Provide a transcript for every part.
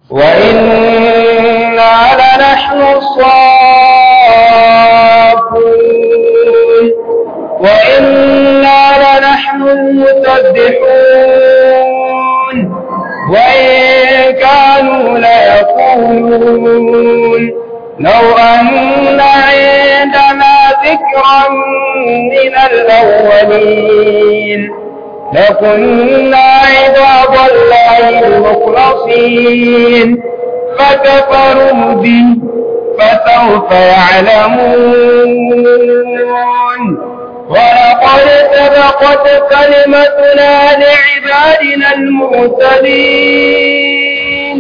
وإنا لنحن الصافون وإنا لنحن المسبحون وإن كانوا ليقولون لو أن عندنا ذكرا من الأولين لكنا عباد الله المخلصين فكفروا به فسوف يعلمون ولقد سبقت كلمتنا لعبادنا المرسلين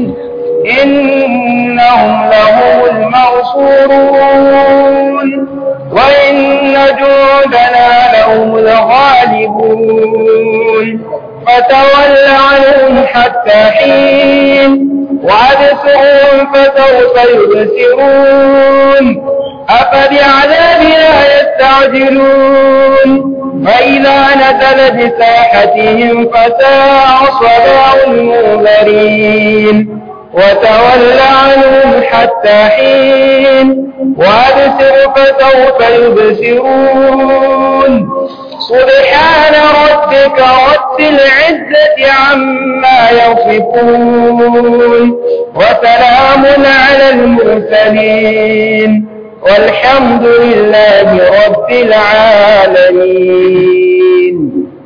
إنهم لهم المنصورون وإن جندنا لهم الغالبون فتول عنهم حتى حين وأبصرهم فسوف يبصرون أفبعذابنا يستعجلون فإذا نزل بساحتهم فساء صلاة المنذرين وتول عنهم حتى حين وأبصر فسوف يبصرون سبحان ربك رب العزة عما يصفون وسلام على المرسلين والحمد لله رب العالمين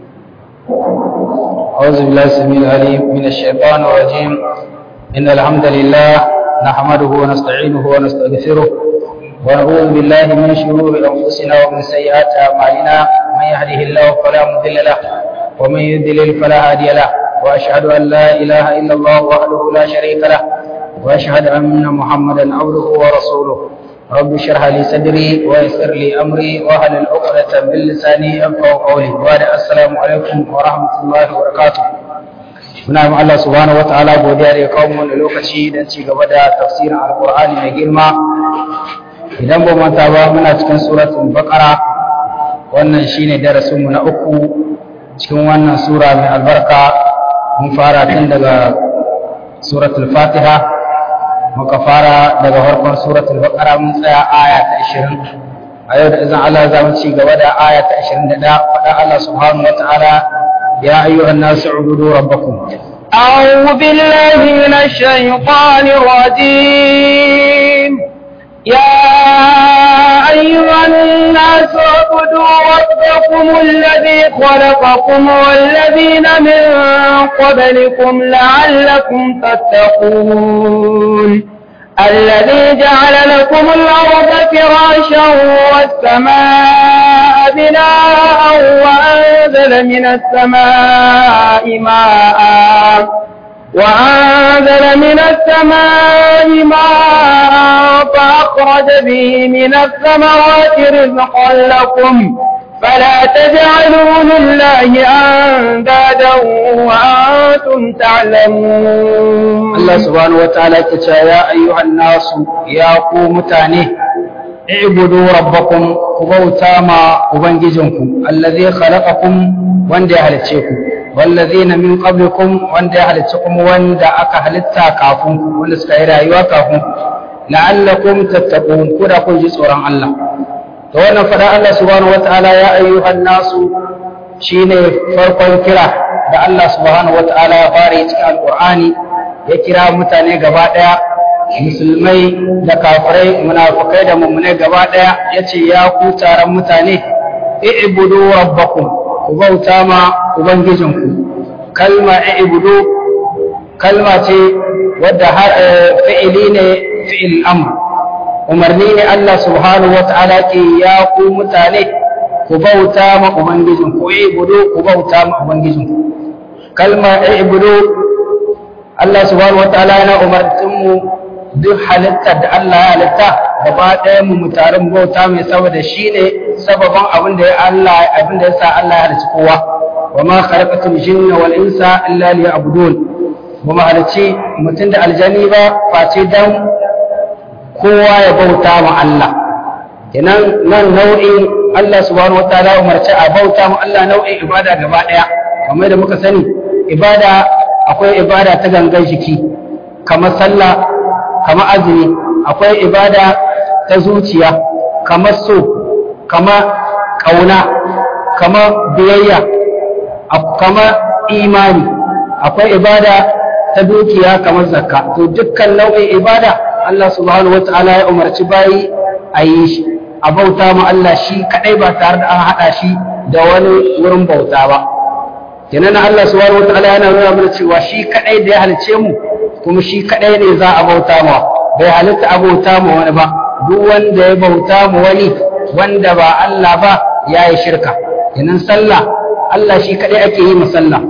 أعوذ بالله السميع العليم من الشيطان الرجيم إن الحمد لله نحمده ونستعينه ونستغفره ونعوذ بالله من شرور أنفسنا ومن سيئات أعمالنا من يهده الله فلا مضل له ومن يضلل فلا هادي له وأشهد أن لا إله إلا الله وحده لا شريك له وأشهد أن محمدا عبده ورسوله رب اشرح لي صدري ويسر لي أمري واحلل عقدة من لساني يفقهوا قولي وبعد السلام عليكم ورحمة الله وبركاته muna yi Allah subhanahu wa ta'ala godiya da ya kawo mu lokaci don ci gaba da tafsirin alkur'ani mai girma idan ba manta ba muna cikin suratul baqara wannan shine darasin mu na uku cikin wannan sura mai albarka mun fara tun daga suratul fatiha muka fara daga farkon suratul baqara mun tsaya aya ta 20 a yau da izin Allah za mu ci gaba da aya ta 21 faɗa Allah subhanahu wa ta'ala يا أيها الناس اعبدوا ربكم أعوذ بالله من الشيطان الرجيم يا أيها الناس اعبدوا ربكم الذي خلقكم والذين من قبلكم لعلكم تتقون الذي جعل لكم الأرض فراشا والسماء بناء وأنزل من السماء ماء وأنزل من السماء ماء فأخرج به من الثمرات رزقا لكم فلا تجعلوا لله أندادا وأنتم تعلمون الله سبحانه وتعالى يا أيها الناس يا قوم تاني اعبدوا ربكم كبوتا ما وبنجزنكم الذي خلقكم وندي هلتشيكم والذين من قبلكم وندي هلتشكم وندي أكا هلتا كافنكم وندي سكايرا يوا كافنكم لعلكم تتقون كنا كن جسورا الله da wannan fada Allah subhanahu wataala ya ayyuhan nasu shine farkon kira da Allah subhanahu wataala ya fara yi cikin alqur'ani ya kira mutane gaba daya musulmai da kafirai munafikai da mummunai gaba daya yace ya ku taron mutane i'budu rabbakum ku bauta ma ubangijinku kalma i'budu kalma ce wadda har fi'ili ne fi'il amr umarni ne Allah subhanahu wa ta'ala ke ya ku mutane ku bauta ma Ubangijin ku ibudu ku bauta ma Ubangijin ku kalma ibudu Allah subhanahu wa ta'ala yana umartin mu duk halittar da Allah ya halitta gaba ɗaya mu mutarin bauta mai saboda shi ne sababin abin da ya Allah abin da ya sa Allah ya halicci kowa wa ma khalaqatul jinna wal insa illa liya'budun ba mu halicci mutum da aljani ba face dan kowa ya bauta ma Allah kenan nan nau'in Allah subhanahu wataala umarci a bauta ma Allah nau'in ibada gaba daya kamar da muka sani ibada akwai ibada ta gangan jiki kamar sallah kamar azumi akwai ibada ta zuciya kamar so kamar ƙauna kamar biyayya kamar imani akwai ibada ta dukiya kamar zakka to dukkan nau'in ibada Allah subhanahu wata'ala ya umarci bayi a yi shi a bauta ma Allah shi kadai ba tare da an haɗa shi da wani wurin bauta ba kenan Allah subhanahu wata'ala yana nuna mana cewa shi kadai da ya halice mu kuma shi kadai ne za a bauta ma bai halitta a bauta ma wani ba duk wanda ya bauta ma wani wanda ba Allah ba ya yi shirka kenan sallah Allah shi kadai ake yi ma sallah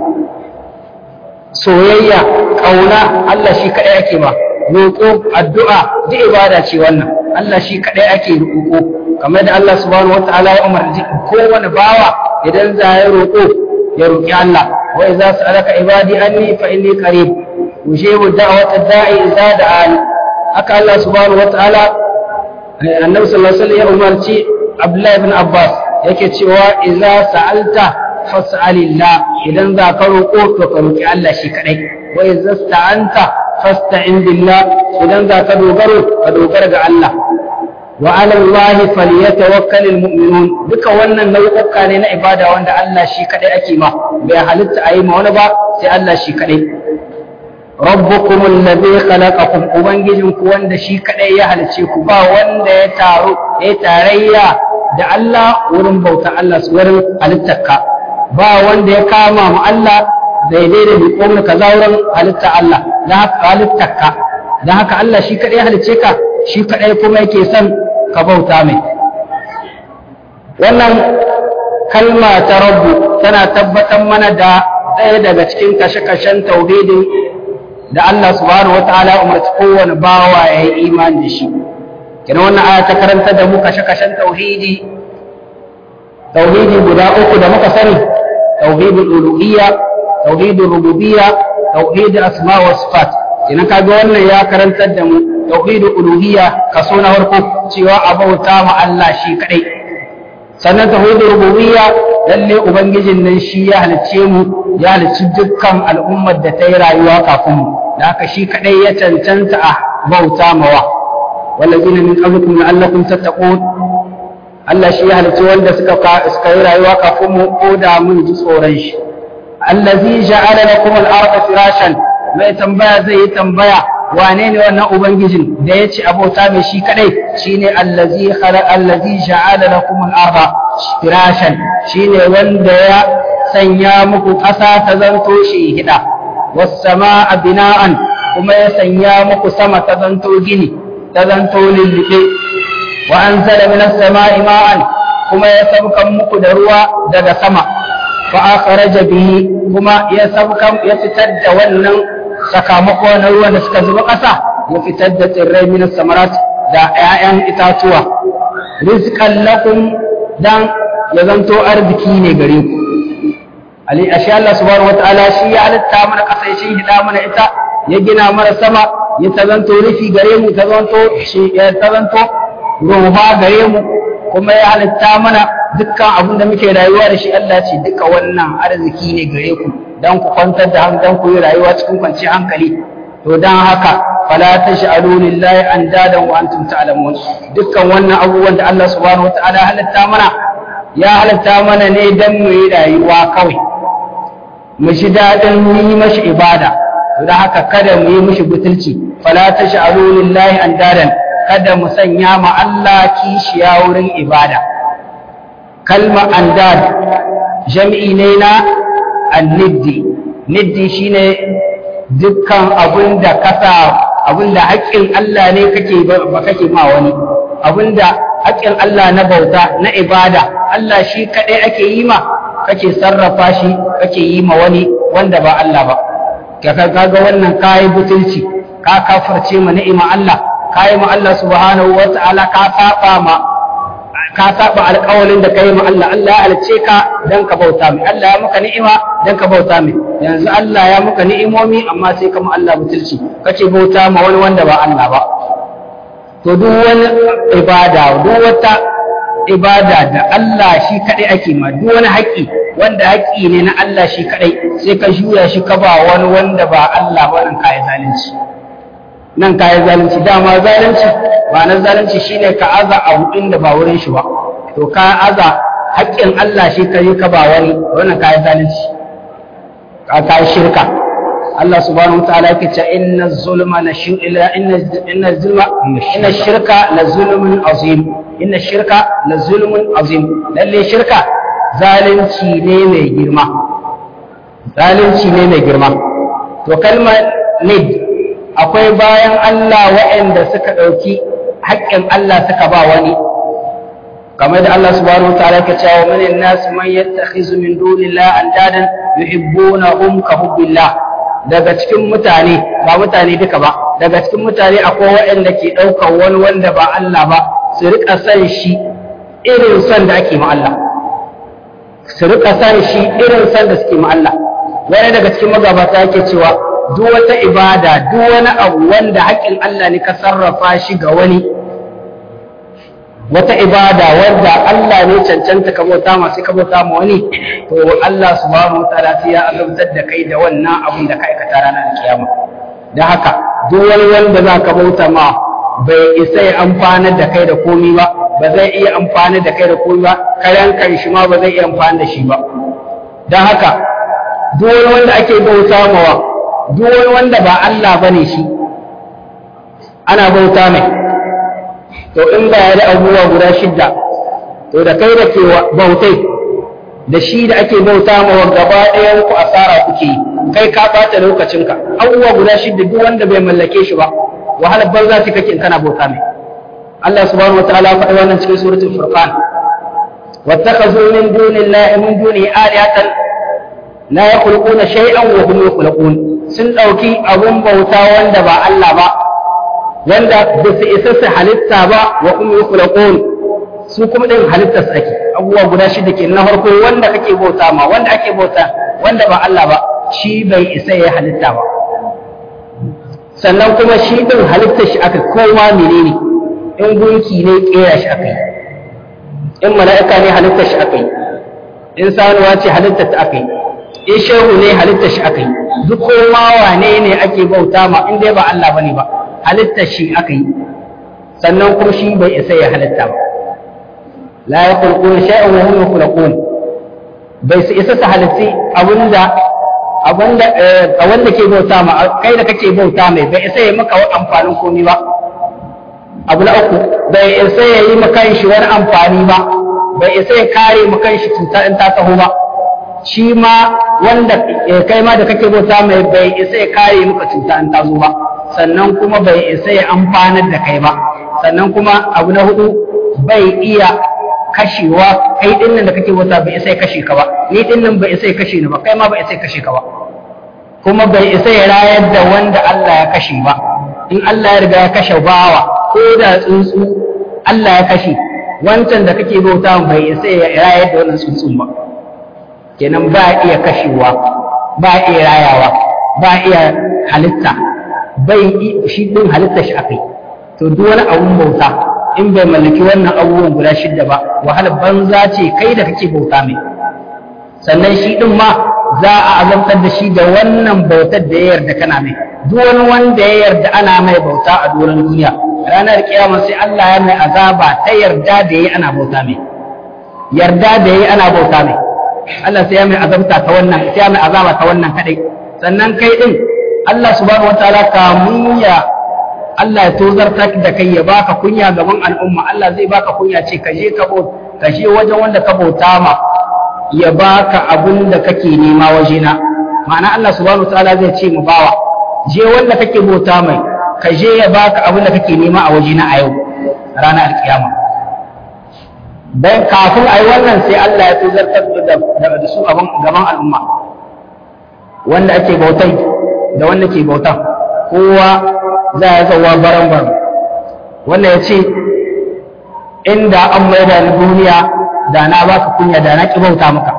soyayya ƙauna Allah shi kaɗai ake ba roƙo addu'a duk ibada ce wannan Allah shi kaɗai ake roƙo kamar da Allah subhanahu wataala ya umarci kowane bawa idan za ya roƙo ya roƙi Allah wa idza sa'alaka ibadi anni fa inni qarib ujibu da'wata da'i idza da'ani haka Allah subhanahu wataala annabi sallallahu alaihi wasallam ya umarci Abdullah ibn Abbas yake cewa idza sa'alta fas'alillah idan za ka roƙo to ka roƙi Allah shi kadai wa idza sta'anta fasta'in billah idan za ka dogaro ka dogara ga Allah wa 'ala Allah falyatawakkalul mu'minun duka wannan nau'uka ne na ibada wanda Allah shi kadai ake ma bai halitta ayi ma wani ba sai Allah shi kadai rabbukum alladhi khalaqakum ubangijinku wanda shi kadai ya halice ku ba wanda ya taro ya tarayya da Allah wurin bauta Allah su wurin halittarka ba wanda ya kama mu Allah daidai da biƙon ka wurin halitta Allah da haka halittarka da haka Allah shi kadai ya halice ka shi kadai kuma yake son ka bauta mai wannan kalma ta rabbu tana tabbatar mana da ɗaya daga cikin kashe-kashen tauhidin da Allah subhanahu wataala umarci kowane bawa ya yi imani da shi kina wannan aya ta karanta da mu kashe-kashen tauhidi tauhidi guda uku da muka sani tauhidul uluhiyya tauhidul rububiyya tauhidul asma wa sifat kina kaga wannan ya karantar da mu tauhidul uluhiyya kaso na farko cewa a bauta ma Allah shi kadai sannan tauhidul rububiyya lalle ubangijin nan shi ya halicce mu ya halicci dukkan al'ummar da ta yi rayuwa kafin mu da haka shi kadai ya cancanta a bauta mawa wallazina min qablikum la'allakum tattaqun Allah shi ya halicci wanda suka suka yi rayuwa kafin mu ko da mun ji tsoron shi allazi ja'ala lakum al-ardha firashan mai tambaya zai yi tambaya wane ne wannan ubangijin da ya ci abota mai shi kadai shine allazi khalaqa allazi ja'ala lakum al-ardha firashan shine wanda ya sanya muku ƙasa ta zanto shi hida was samaa bina'an kuma ya sanya muku sama ta zanto gini ta zanto lillibe wa anzala minas samaa'i ma'an kuma ya sabkan muku da ruwa daga sama fa akhraja bihi kuma ya sabkan ya fitar da wannan sakamako na ruwan da suka zuba ƙasa ya fitar da tsirrai minas samarat da 'ya'yan itatuwa rizqan lakum dan ya zanto arziki ne gare ku ali ashe Allah subhanahu wataala shi ya halitta mana ƙasa ya shi hida mana ita ya gina mana sama ya ta zanto rufi gare mu ta zanto shi ya ta zanto ruha gare mu kuma ya halitta mana dukkan abin da muke rayuwa da shi Allah ce duka wannan arziki ne gare ku dan ku kwantar da hankalin ku yi rayuwa cikin kwanciyar hankali to dan haka fala tash'alu lillahi andadan wa antum ta'lamun dukkan wannan abubuwan da Allah subhanahu wataala halitta mana ya halitta mana ne dan mu yi rayuwa kawai mu shi dadin mu yi mashi ibada to dan haka kada mu yi mishi butulci fala tash'alu lillahi andadan kada mu sanya ma Allah kishiya wurin ibada kalma andad jam'i ne na anniddi niddi shine dukkan abin da kasa abin da haƙƙin Allah ne kake ba kake ma wani abin da haƙƙin Allah na bauta na ibada Allah shi kaɗai ake yi ma kake sarrafa shi kake yi ma wani wanda ba Allah ba kaga wannan kayi butulci ka kafirce ma ni'ima Allah kayi ma Allah subhanahu wata'ala ka saba ma ka saba alƙawalin da kai ma Allah Allah ya halice ka dan ka bauta mai Allah ya maka ni'ima dan ka bauta mai yanzu Allah ya maka ni'imomi amma sai kama Allah butulci kace bauta ma wani wanda ba Allah ba to duk wani ibada duk wata ibada da Allah shi kadai ake ma duk wani haƙƙi wanda haƙƙi ne na Allah shi kadai sai ka juya shi ka ba wani wanda ba Allah ba nan kai zalunci nan kayi zalunci dama zalunci ba na zalunci shine ka aza abu inda ba wurin shi ba to ka aza haƙƙin Allah shi ka yi ka ba wani wannan kayi zalunci ka kayi shirka Allah subhanahu wa ta'ala yake cewa inna zulma la inna inna zulma inna shirka la zulmun azim inna shirka la zulmun azim lalle shirka zalunci ne mai girma zalunci ne mai girma to kalmar nid akwai bayan Allah waɗanda suka ɗauki haƙƙin Allah suka ba wani kamar da Allah subhanahu wa ta'ala ke cewa min an-nas man yattakhizu min dunillahi andadan yuhibbunahum ka hubbillah daga cikin mutane ba mutane duka ba daga cikin mutane akwai waɗanda ke ɗaukar wani wanda ba Allah ba su riƙa san shi irin son da ake ma Allah su riƙa san shi irin son da suke ma Allah wani daga cikin magabata yake cewa duk wata ibada duk wani abu wanda haƙƙin Allah ne ka sarrafa shi ga wani wata ibada wanda Allah ne cancanta ka bauta ma sai ka bauta ma wani to Allah subhanahu wa ta'ala sai ya azabtar da kai da wannan abun da ka aikata ranar kiyama dan haka duk wani wanda za ka bauta ma bai isa ya amfana da kai da komi ba ba zai iya amfana da kai da komi ba kayan kan shi ma ba zai iya amfana da shi ba dan haka duk wani wanda ake bauta mawa duk wani wanda ba Allah bane shi ana bauta mai to in ba ya da abubuwa guda shidda to da kai da ke bautai da shi da ake bauta ma gaba ɗayan ku asara kuke yi kai ka ɓata lokacinka abubuwa guda shidda duk wanda bai mallake shi ba wahalar banza ce kake in kana bauta mai Allah subhanahu wa ta'ala faɗi wannan cikin suratul furqan wattakhadhu min dunillahi min duni alihatan la yakhluquna shay'an wa hum yakhluqun sun dauki abun bauta wanda ba Allah ba wanda ba su isa su halitta ba wa kuma yukhlaqun su kuma din halitta su ake abubuwa guda shida ke na farko wanda kake bauta ma wanda ake bauta wanda ba Allah ba shi bai isa ya halitta ba sannan kuma shi din halitta shi aka koma menene in gunki ne kera shi aka yi in mala'ika ne halitta shi aka yi in sanuwa ce halitta ta aka yi in shehu ne halitta shi aka yi duk koma wane ne ake bauta ma in dai ba Allah bane ba halitta shi aka yi sannan kuma shi bai isa ya halitta ba la yakhluquna shay'an wa hum yakhluqun bai su isa su halitti abinda abinda a wanda ke bauta ma kai da kake bauta mai bai isa ya maka amfanin komai ba abu na uku bai isa ya yi maka shi wani amfani ba bai isa ya kare maka shi cuta in ta taho ba shi ma wanda kai ma da kake bauta mai bai isa ya kare maka cuta in ta zo ba sannan kuma bai isa ya amfanar da kai ba sannan kuma abu na hudu bai iya kashewa kai din nan da kake bauta bai isa ya kashe ka ba ni din nan bai isa ya kashe ni ba kai ma bai isa ya kashe ka ba kuma bai isa ya rayar da wanda Allah ya kashe ba in Allah ya riga ya kashe bawa ko da tsuntsu Allah ya kashe wancan da kake bauta bai isa ya rayar da wannan tsuntsun ba kenan ba iya kashewa ba iya rayawa ba iya halitta bai shi din halitta shi akai to duk wani abun bauta in bai mallaki wannan abubuwan guda shidda ba wahalar banza ce kai da kake bauta mai sannan shi din ma za a azabtar da shi da wannan bautar da ya yarda kana mai duk wani wanda ya yarda ana mai bauta a doron duniya ranar kiyama sai Allah ya mai azaba ta yarda da yayi ana bauta mai yarda da yayi ana bauta mai Allah sai ya mai azabta ta wannan sai ya mai azaba ta wannan kadai sannan kai din Allah subhanahu wataala kamun ya Allah ya tozarta da kai ya baka kunya gaban al'umma Allah zai baka kunya ce ka je ka ka je wajen wanda ka bauta ma ya baka abin da kake nema wajena ma'ana Allah subhanahu wataala zai ce mu bawa je wanda kake bauta mai ka je ya baka abin da kake nema a wajena a yau ranar alkiyama dan kafin ai wannan sai Allah ya tozartar da su gaban al'umma wanda ake bautai da wanda ke bautan kowa za ya zauwa baran baran wanda ya ce inda an maida ni duniya da na baka kunya da na ki bauta maka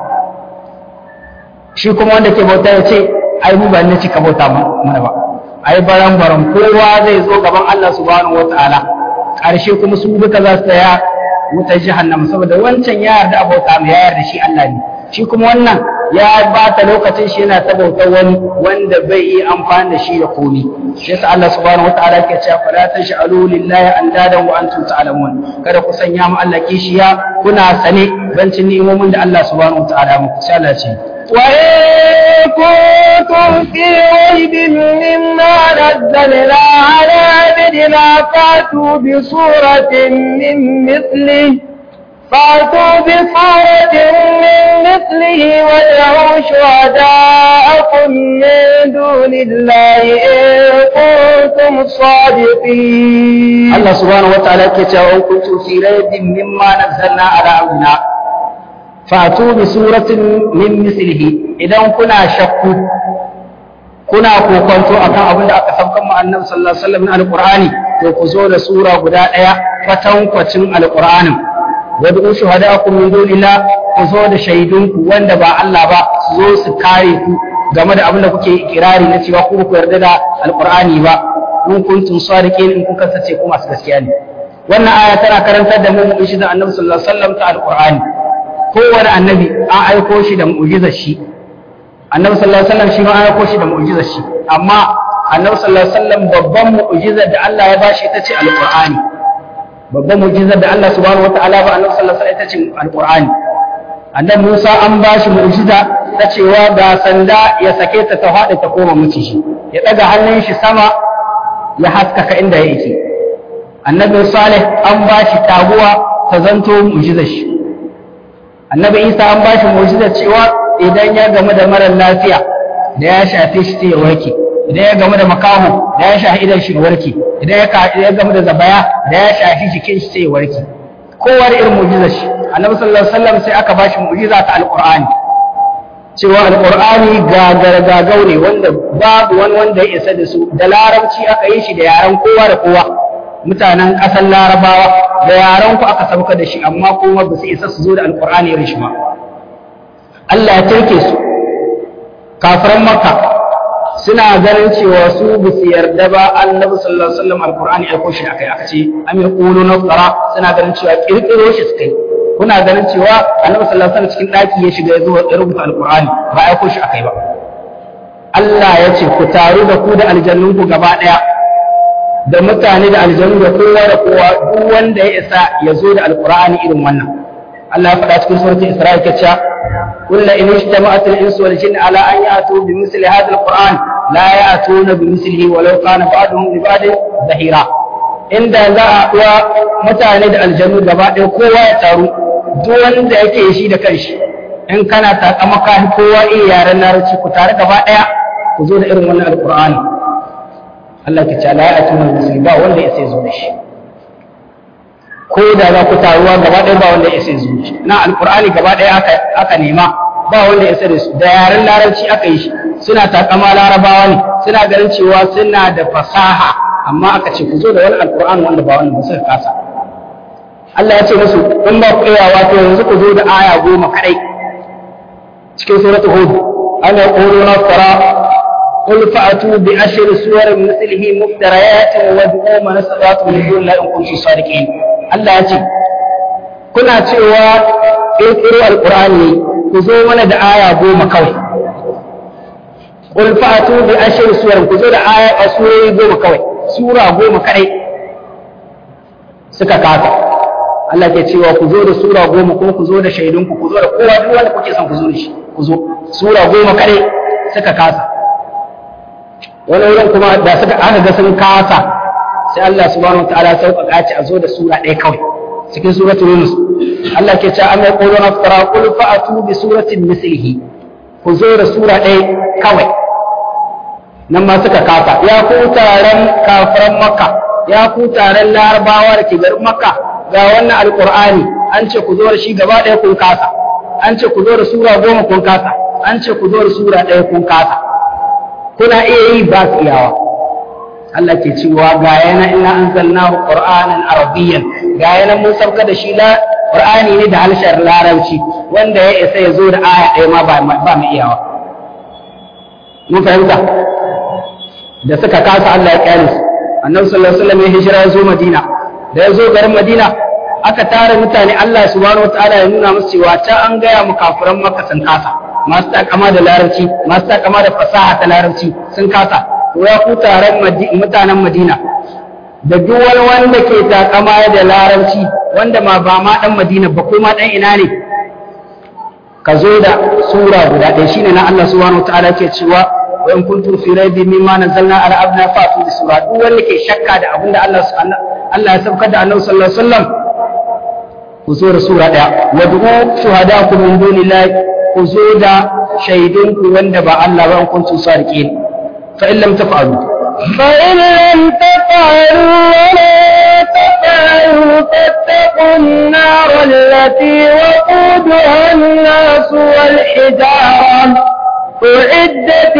shi kuma wanda ke bauta ya ce ai mu ba ni ci ka bauta mana ba ai baran baran kowa zai zo gaban Allah subhanahu wataala ƙarshe kuma su duka za su tsaya wutar jahannama saboda wancan ya yarda abota mai ya yarda shi Allah ne shi kuma wannan ya bata lokacin shi yana ta bautar wani wanda bai yi amfani da shi da komi shi yasa Allah subhanahu wataala yake cewa fala tash'alu lillahi andadan wa antum ta'lamun kada ku sanya mu Allah kishiya kuna sane bancin ni'imomin da Allah subhanahu wataala muku sai Allah ce وإن كنتم في ريب مما نزلنا على عبدنا فاتوا بصورة من مثله فاتوا بصورة من مثله وادعوا شهداءكم من دون الله إن كنتم صادقين Allah subhanahu wataala yake cewa in kuntum fi raybin mimma nazzalna ala abdina fatu bi suratin min mislihi idan kuna shakku kuna kokonto akan abin da aka saukan mu annabi sallallahu alaihi wasallam na alqur'ani to ku zo da sura guda daya kwatankwacin alqur'anin wad'u shuhada'akum min dunillah ku zo da shaidunku wanda ba Allah ba su zo su kare ku game da abin da kuke ikirari na cewa ku ku yarda da alqur'ani ba in kuntum sadiqin in kun kasance ku masu gaskiya ne wannan aya tana karantar da mu mu'jizar annabi sallallahu alaihi wasallam ta alqur'ani kowane annabi an aiko shi da mu'jizar shi annabi sallallahu alaihi wasallam shi ma an aiko shi da mu'jizar shi amma annabi sallallahu alaihi wasallam babban mu'jizar da Allah ya bashi ita ce alqur'ani babban mu'jizar da Allah subhanahu wataala ba annabi sallallahu alaihi wasallam ita ce alqur'ani annabi Musa an bashi mu'jiza ta cewa ga sanda ya sake ta ta faɗi ta koma miciji ya daga hannun shi sama ya haskaka inda yake annabi salih an ba shi taguwa ta zanto mu'jizar shi annabi isa an ba shi mu'jizar cewa idan ya gamu da marar lafiya da ya shafe shi sai ya warke idan ya gamu da makaho da ya shafi idan shi ya warke idan ya gamu da zabaya da ya shafi jikin shi sai ya warke kowa da irin mu'jizar shi annabi sallallahu alaihi wasallam sai aka ba shi mu'jiza ta alqur'ani cewa alƙur'ani gagargagau ne wanda babu wani wanda ya isa da su da larabci aka yi shi da yaren kowa da kowa mutanen ƙasar larabawa da yaren ku aka sauka da shi amma kuma ba su isa su zo da alƙur'ani irin shi ba Allah ya turke su kafiran makka suna ganin cewa su ba su yarda ba annabi sallallahu alaihi wasallam alƙur'ani aiko shi akai aka ce am yaquluna tsara suna ganin cewa kirkiro shi suka yi kuna ganin cewa annabi sallallahu alaihi wasallam cikin daki ya shiga ya zo ya rubuta alqur'ani ba ai ko shi akai ba Allah ya ce ku taru da ku da aljannun ku gaba daya da mutane da aljannu da kowa da kowa duk wanda ya isa ya zo da alqur'ani irin wannan Allah ya faɗa cikin suratul Isra'i kace kullu in ijtama'at al-insu wal jinni ala an ya'tu bi misli hadha al-qur'an la ya'tuna bi mislihi walau kana ba'duhum li ba'din zahira inda za a kuwa mutane da aljannu gaba ɗaya kowa ya taru duk wanda yake shi da kanshi in kana takamaka kowa iya yaren larabci ku tare gaba ɗaya ku zo da irin wannan alƙur'ani Allah ke ce la ya tuna musulmi ba wanda ya sai zo da shi ko da za ku taruwa gaba ɗaya ba wanda ya sai zo da shi na alƙur'ani gaba ɗaya aka aka nema ba wanda ya sai da su da yaren larabci aka yi shi suna takama larabawa ne suna ganin cewa suna da fasaha amma aka ce ku zo da wani alkur'ani wanda ba wannan ba suka kasa Allah ya ce musu in ba ku iya wato yanzu ku zo da aya goma kadai cikin suratul hud an yaquluna tara qul fa'atu bi ashri suwarin mithlihi muftariyatin wa du'u man istata'tum min dunillahi in kuntum sadiqin Allah ya ce kuna cewa ƙirƙiro alƙur'ani ku zo mana da aya goma kawai qul fa'atu bi ashri suwarin ku zo da aya a surori goma kawai sura goma kadai suka kasa Allah ke cewa ku zo da sura goma kuma ku zo da shaidunku ku zo da kowa duk wanda kuke son ku zo da shi ku zo sura goma kadai suka kasa wani wurin kuma da suka aka ga sun kasa sai Allah subhanahu wataala sauƙaƙa ce a zo da sura ɗaya kawai cikin suratul yunus Allah ke cewa amma quluna fara qul fa'atu bi suratin mislihi ku zo da sura ɗaya kawai nan ma suka kasa ya ku taron kafiran makka ya ku taron larabawa da ke garin makka ga wannan alkur'ani an ce ku zo da shi gaba ɗaya kun kasa an ce ku zo da sura goma kun kasa an ce ku zo da sura ɗaya kun kasa kuna iya yi ba su iyawa Allah ke cewa ga yana ina anzalnahu qur'anan arabiyyan ga yana mun sauka da shi la qur'ani ne da harshen larabci wanda ya isa ya zo da aya ɗaya ma ba mu iyawa mun fahimta da suka kasa Allah ya kyale su annabi sallallahu alaihi wasallam ya hijira ya zo Madina da ya zo garin Madina aka tara mutane Allah subhanahu wataala ya nuna musu cewa ta an gaya mu kafiran Makka sun kasa masu takama da larabci masu takama da fasaha ta larabci sun kasa to ya ku taron mutanen Madina da duk wani wanda ke takama da larabci wanda ma ba ma dan Madina ba ko ma dan ina ne ka zo da sura guda ɗaya shine na Allah subhanahu wataala ke cewa wa in kuntum fi raibin mimma nazzalna ala abdina fa'tu bi sura duk wanda ke shakka da abinda Allah Allah ya saukar da Annabi sallallahu alaihi wasallam ku zo da sura ɗaya wa du'u shuhadakum min dunillahi ku zo da shaidunku wanda ba Allah ba in kuntum sadiqin fa in lam taf'alu فإن لم تفعلوا ولا تفعلوا فاتقوا النار التي وقودها الناس والحجارة أعدت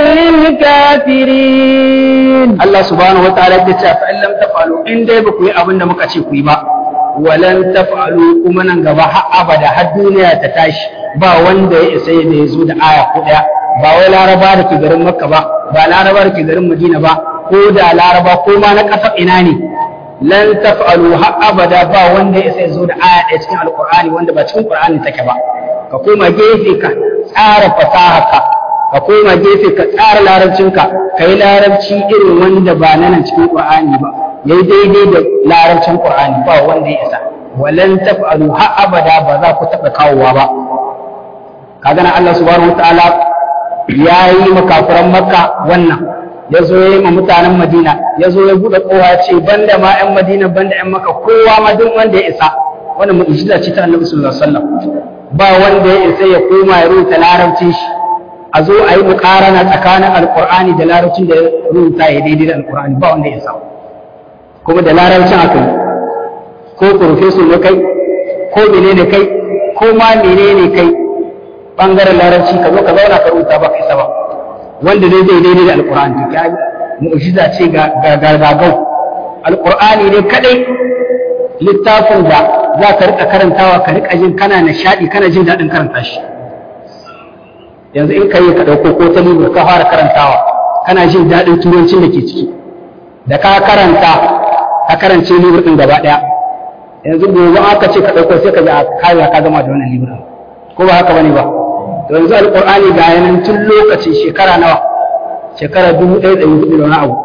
للكافرين الله سبحانه وتعالى يقول فإن لم تفعلوا إن دي بكوي أبن دمك أشيكوي با ولن تفعلوا كمنا غبا أبدا الدنيا تتاش با wanda ya isa da ya zo da aya ko daya ba wai laraba da ke garin makka ba ba laraba da ke garin madina ba ko da laraba ko ma na ƙasar ina ne lan taf'alu har abada ba wanda ya sai zo da aya ɗaya cikin alqur'ani wanda ba cikin qur'ani take ba ka koma gefe ka tsara fasaharka ka koma gefe ka tsara larabcinka ka yi larabci irin wanda ba na nan cikin qur'ani ba yayi daidai da larabcin qur'ani ba wanda ya isa walan taf'alu har abada ba za ku taɓa kawowa ba kaga na Allah subhanahu wataala ya yi makafuran makka wannan ya zo ya yi ma mutanen madina ya zo ya buɗe kowa ya ce banda ma 'yan madina banda 'yan maka kowa ma duk wanda ya isa wannan mu'jiza ce ta annabi sallallahu alaihi wasallam ba wanda ya isa ya koma ya rubuta larabcin shi a zo a yi muƙarana tsakanin alƙur'ani da larabcin da ya rubuta ya daidai da alƙur'ani ba wanda ya isa kuma da larabcin aka yi ko profesor ne kai ko menene kai ko ma menene kai bangaren larabci ka zo ka zauna ka rubuta ba kai ba wanda dai zai daidai da alkur'ani to kai mu'jiza ce ga gagau alkur'ani ne kadai littafin da za ka rika karantawa ka rika jin kana nishadi kana jin daɗin karanta shi yanzu in kai ka ɗauko ko ta libur ka fara karantawa kana jin daɗin turancin da ke ciki da ka karanta ka karance libur ɗin gaba ɗaya yanzu gobe aka ce ka ɗauko sai ka ji a kaya ka gama da wannan libur ko ba haka bane ba to yanzu alƙur'ani ga yanan tun lokaci shekara nawa shekara dubu ɗaya da hudu da wani abu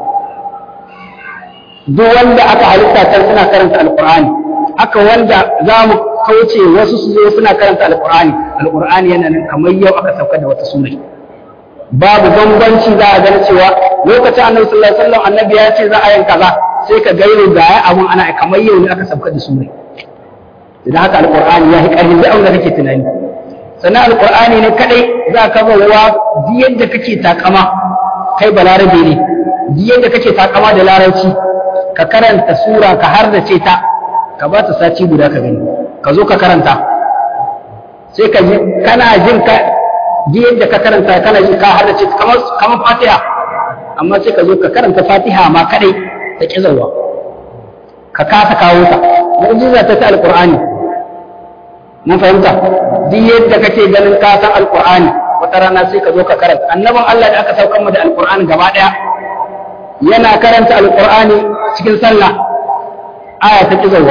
duk wanda aka halitta can suna karanta alƙur'ani aka wanda za mu kauce wasu su zo suna karanta alƙur'ani alƙur'ani yana nan kamar yau aka sauka da wata sura babu bambanci za a gani cewa lokacin annabi sallallahu alaihi wasallam annabi ya ce za a yin kaza sai ka gairo ga ya abun ana kamar yau ne aka sauka da sura idan haka alƙur'ani ya yi ƙarfi da abin da kake tunani sannan alƙur'ani ne kadai za ka bawa yadda kake takama kai balarabe ne yadda kake takama da larabci ka karanta sura ka har da ce ta ka ba ta sati guda ka gani ka zo ka karanta sai ka ji kana jin ka ji yadda ka karanta kana ji ka har da ce kamar kamar fatiha amma sai ka zo ka karanta fatiha ma kadai ta kizawa ka kasa kawo ta mu'jiza ta ta alqur'ani mun fahimta duk yadda kake ganin ka san alqur'ani wata rana sai ka zo ka karanta annaban Allah da aka saukar mu da alqur'ani gaba daya yana karanta alqur'ani cikin sallah aya ta kizawa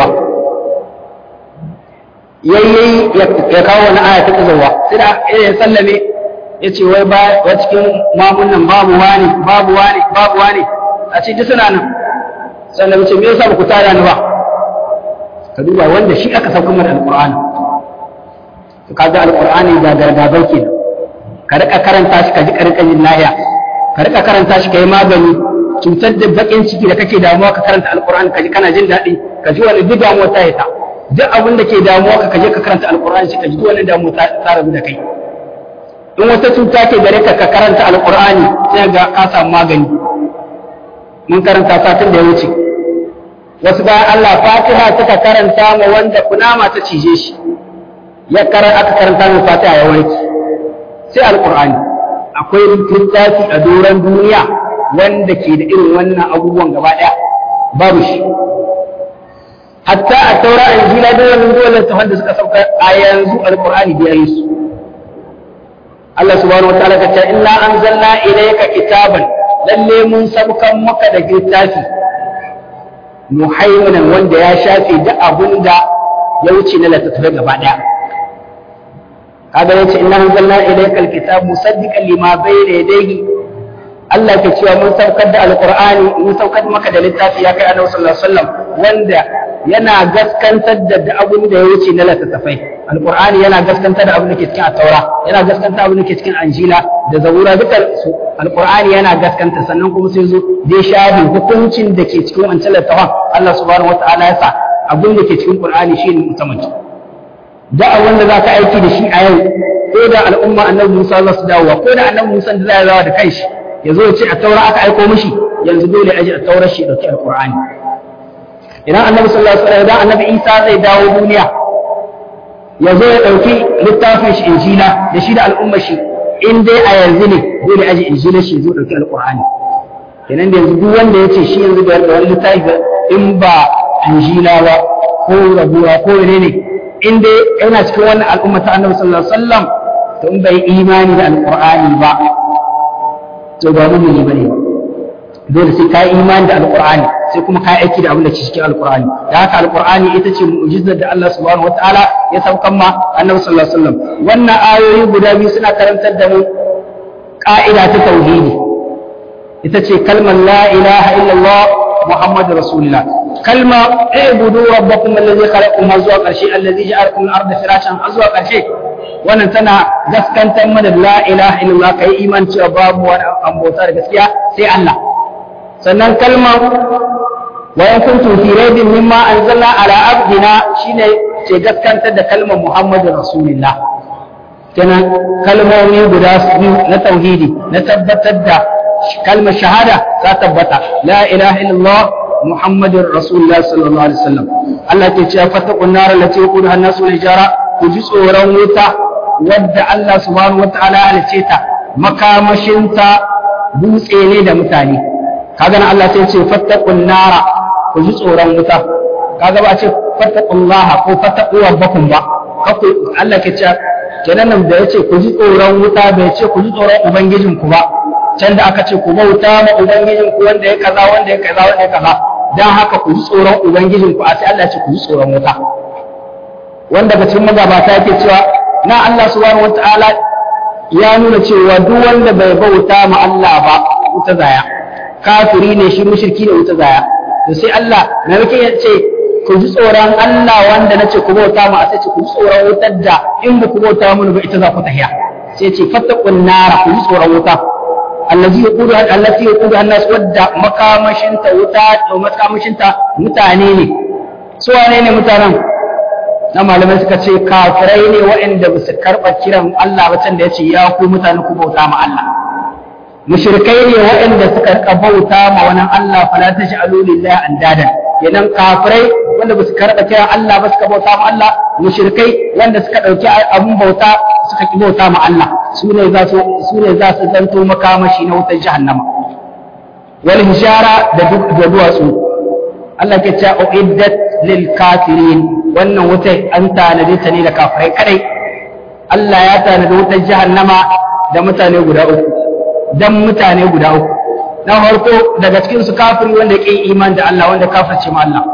yayyayi ya kawo wani aya ta kizawa sai da ya sallame ya ce wai ba wa cikin mamun nan babu wani babu wani babu wani a ce duk suna nan sannan ce me yasa ba ku tada ni ba ka duba wanda shi aka saukar mu da alqur'ani to kaga alqur'ani ga gargabai kenan ka rika karanta shi ka ji karkashin lahiya ka rika karanta shi ka yi magani cutar da bakin ciki da kake damuwa ka karanta alqur'ani ka ji kana jin daɗi ka ji wani duk damuwa ta ta duk abin da ke damuwa ka kaje ka karanta alqur'ani shi ka ji wani damuwa ta rabu da kai in wata cuta ke gare ka ka karanta alqur'ani sai ga ka samu magani mun karanta satin da ya wuce wasu bayan Allah Fatiha suka karanta ma wanda kunama ta cije shi ya karar aka karanta mai Fatiha ya warke sai alqur'ani akwai littafi a doron duniya wanda ke da irin wannan abubuwan gaba ɗaya babu shi hatta a taura a injila da wannan dole ta wanda suka sauka a yanzu alqur'ani da yayi su Allah subhanahu wataala ta ce inna anzalna ilayka kitaban lalle mun sabkan maka da littafi muhaiminan wanda ya shafe duk abun da ya wuce na littattafai gaba ɗaya kaga yace inna anzalna ilayka alkitab musaddiqan lima bayna yadayhi Allah ke cewa mun saukar da alqur'ani mun saukar maka da littafi ya kai annabi sallallahu alaihi wasallam wanda yana gaskantar da abin da ya wuce na littattafai alqur'ani yana gaskantar da abin da ke cikin at-taura yana gaskantar abin da ke cikin anjila da zabura dukkan su alqur'ani yana gaskanta sannan kuma sai zo dai shafi hukuncin da ke cikin wancan littafin Allah subhanahu wataala ya sa abin da ke cikin qur'ani shine musamman da wanda za ka aiki da shi a yau ko da al'umma annabi Musa za su dawowa ko da annabi Musa da zai dawo da kanshi ya zo ce a taura aka aiko mishi yanzu dole aji a taurar shi dauki alqur'ani idan annabi sallallahu alaihi wasallam idan annabi Isa zai dawo duniya ya zo ya dauki littafin shi injila da shi da al'umma shi in dai a yanzu ne dole aji injila shi zo dauki alqur'ani kenan da yanzu duk wanda ya ce shi yanzu da wani littafi in ba injila ba ko rabuwa ko menene in dai yana cikin wannan al'umma ta annabi sallallahu alaihi wasallam to in bai imani da alqur'ani ba to ba mu ne bane dole sai ka imani da alqur'ani sai kuma ka aiki da abin da ke cikin alqur'ani da haka alqur'ani ita ce mu'jizar da Allah subhanahu wataala ya saukan ma annabi sallallahu alaihi wasallam wannan ayoyi guda biyu suna karantar da mu ka'ida ta tauhidi ita ce kalmar la ilaha illallah muhammadu rasulullah kalma ibudu rabbakum allazi khalaqakum har zuwa karshe allazi ja'alakum al-ardha firashan har zuwa karshe wannan tana gaskantar mana la ilaha illallah kai iman cewa babu wani ambota da gaskiya sai Allah sannan kalma wa in kuntum fi raibin mimma anzalna ala abdina shine ce gaskantar da kalmar muhammadu rasulullah kenan kalmomi guda biyu na tauhidi na tabbatar da kalmar shahada ta tabbata la ilaha illallah muhammadin rasulullah sallallahu alaihi wasallam Allah ke cewa fattaqun nar allati yaquduha an-nasu wal hijara ku ji tsoron wuta wadda Allah subhanahu wataala halice ta makamashinta dutse ne da mutane kaga nan Allah sai ce fattaqun nar ku ji tsoron wuta kaga ba ce fattaqullaha ko fattaqu rabbakum ba kaku Allah ke cewa kenan nan da yace ku ji tsoron wuta bai ce ku ji tsoron ubangijinku ba can da aka ce ku bauta ma ubangijin ku wanda ya kaza wanda ya kaza wanda ya kaza dan haka ku ji tsoron ubangijin ku a sai Allah ce ku ji tsoron wuta wanda daga cikin magabata yake cewa na Allah subhanahu wataala ya nuna cewa duk wanda bai bauta ma Allah ba wuta zaya kafiri ne shi mushriki ne wuta zaya to sai Allah na yake ya ce ku ji tsoron Allah wanda na ce ku bauta ma sai ce ku ji tsoron wutar da in ba ku bauta mun ba ita za ku tahiya sai ce fattaqun nara ku ji tsoron wuta allazi yaqudu allati yaqudu an-nas wadda makamashinta wuta da makamashinta mutane ne su wane ne mutanen na malamai suka ce kafirai ne waɗanda ba su karɓa kiran Allah ba can da ya ce ya ku mutane ku bauta ma Allah mushrikai ne waɗanda suka rika bauta ma wani Allah fala taj'alu lillahi andadan kenan kafirai wanda ba su karɓa kiran Allah ba suka bauta ma Allah mushrikai wanda suka ɗauki abun bauta suka ki bauta ma Allah su ne za su su ne za su zanto makamashi na wutar jahannama wal hijara da duk da duwatsu Allah ke cewa uiddat lil kafirin wannan wutar an tanade ta ne da kafirai kadai Allah ya tanadi wutar jahannama da mutane guda uku dan mutane guda uku na farko daga cikin su kafiri wanda yake iman da Allah wanda kafirce ma Allah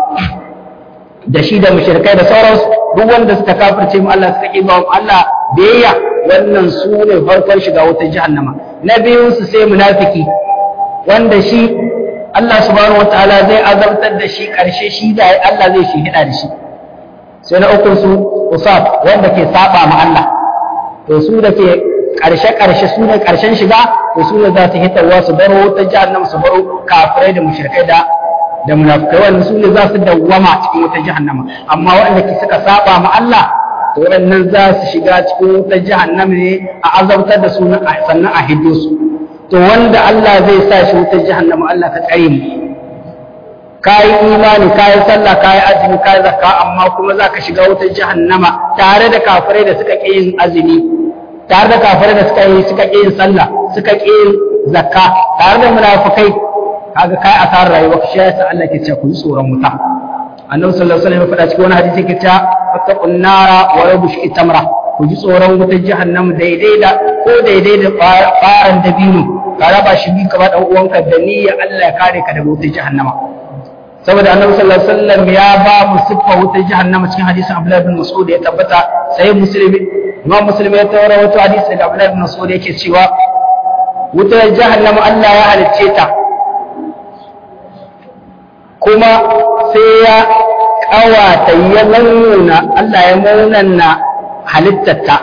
da shi da mushrikai da sauransu duk wanda suka kafirce mu Allah suka kiba mu Allah biyayya wannan su ne farkon shiga wutar jahannama na biyun su sai munafiki wanda shi Allah subhanahu wataala zai azabtar da shi karshe shi da Allah zai shi hida da shi sai na ukun su usaf wanda ke saba ma Allah to su da ke karshe karshe su ne karshen shiga to su ne za su hitarwa su baro wutar jahannama su baro kafirai da mushrikai da da munafikai wannan su ne za su dawwama cikin wutar jahannama amma waɗanda ke suka saba ma Allah to waɗannan za su shiga cikin wutar jahannama ne a azabtar da su sannan a hiddo su to wanda Allah zai sa shi wutar jahannama Allah ka tsare mu kayi imani kayi sallah kayi azumi kayi zakka amma kuma za ka shiga wutar jahannama tare da kafirai da suka ƙi yin azumi tare da kafirai da suka yi suka ƙi yin sallah suka ƙi yin zakka tare da munafikai kaga kai asarar rayuwa shi yasa Allah ke cewa ku yi tsoron wuta annabi sallallahu alaihi wasallam ya faɗa cikin wani hadisi ke cewa fattaqun nara wa rabush tamra ku ji tsoron wutar jahannam daidai da ko daidai da faran dabino ka raba shi bi ka ba dan uwanka da niyya Allah ya kare ka daga wutar jahannama saboda annabi sallallahu alaihi wasallam ya ba mu siffa wutar jahannama cikin hadisin Abdullah bin Mas'ud ya tabbata sai muslimi imam muslim ya tawara wato hadisi da Abdullah ibn Mas'ud yake cewa wutar jahannama Allah ya halicce ta kuma sai ya kawata ya nuna Allah ya munana halittarta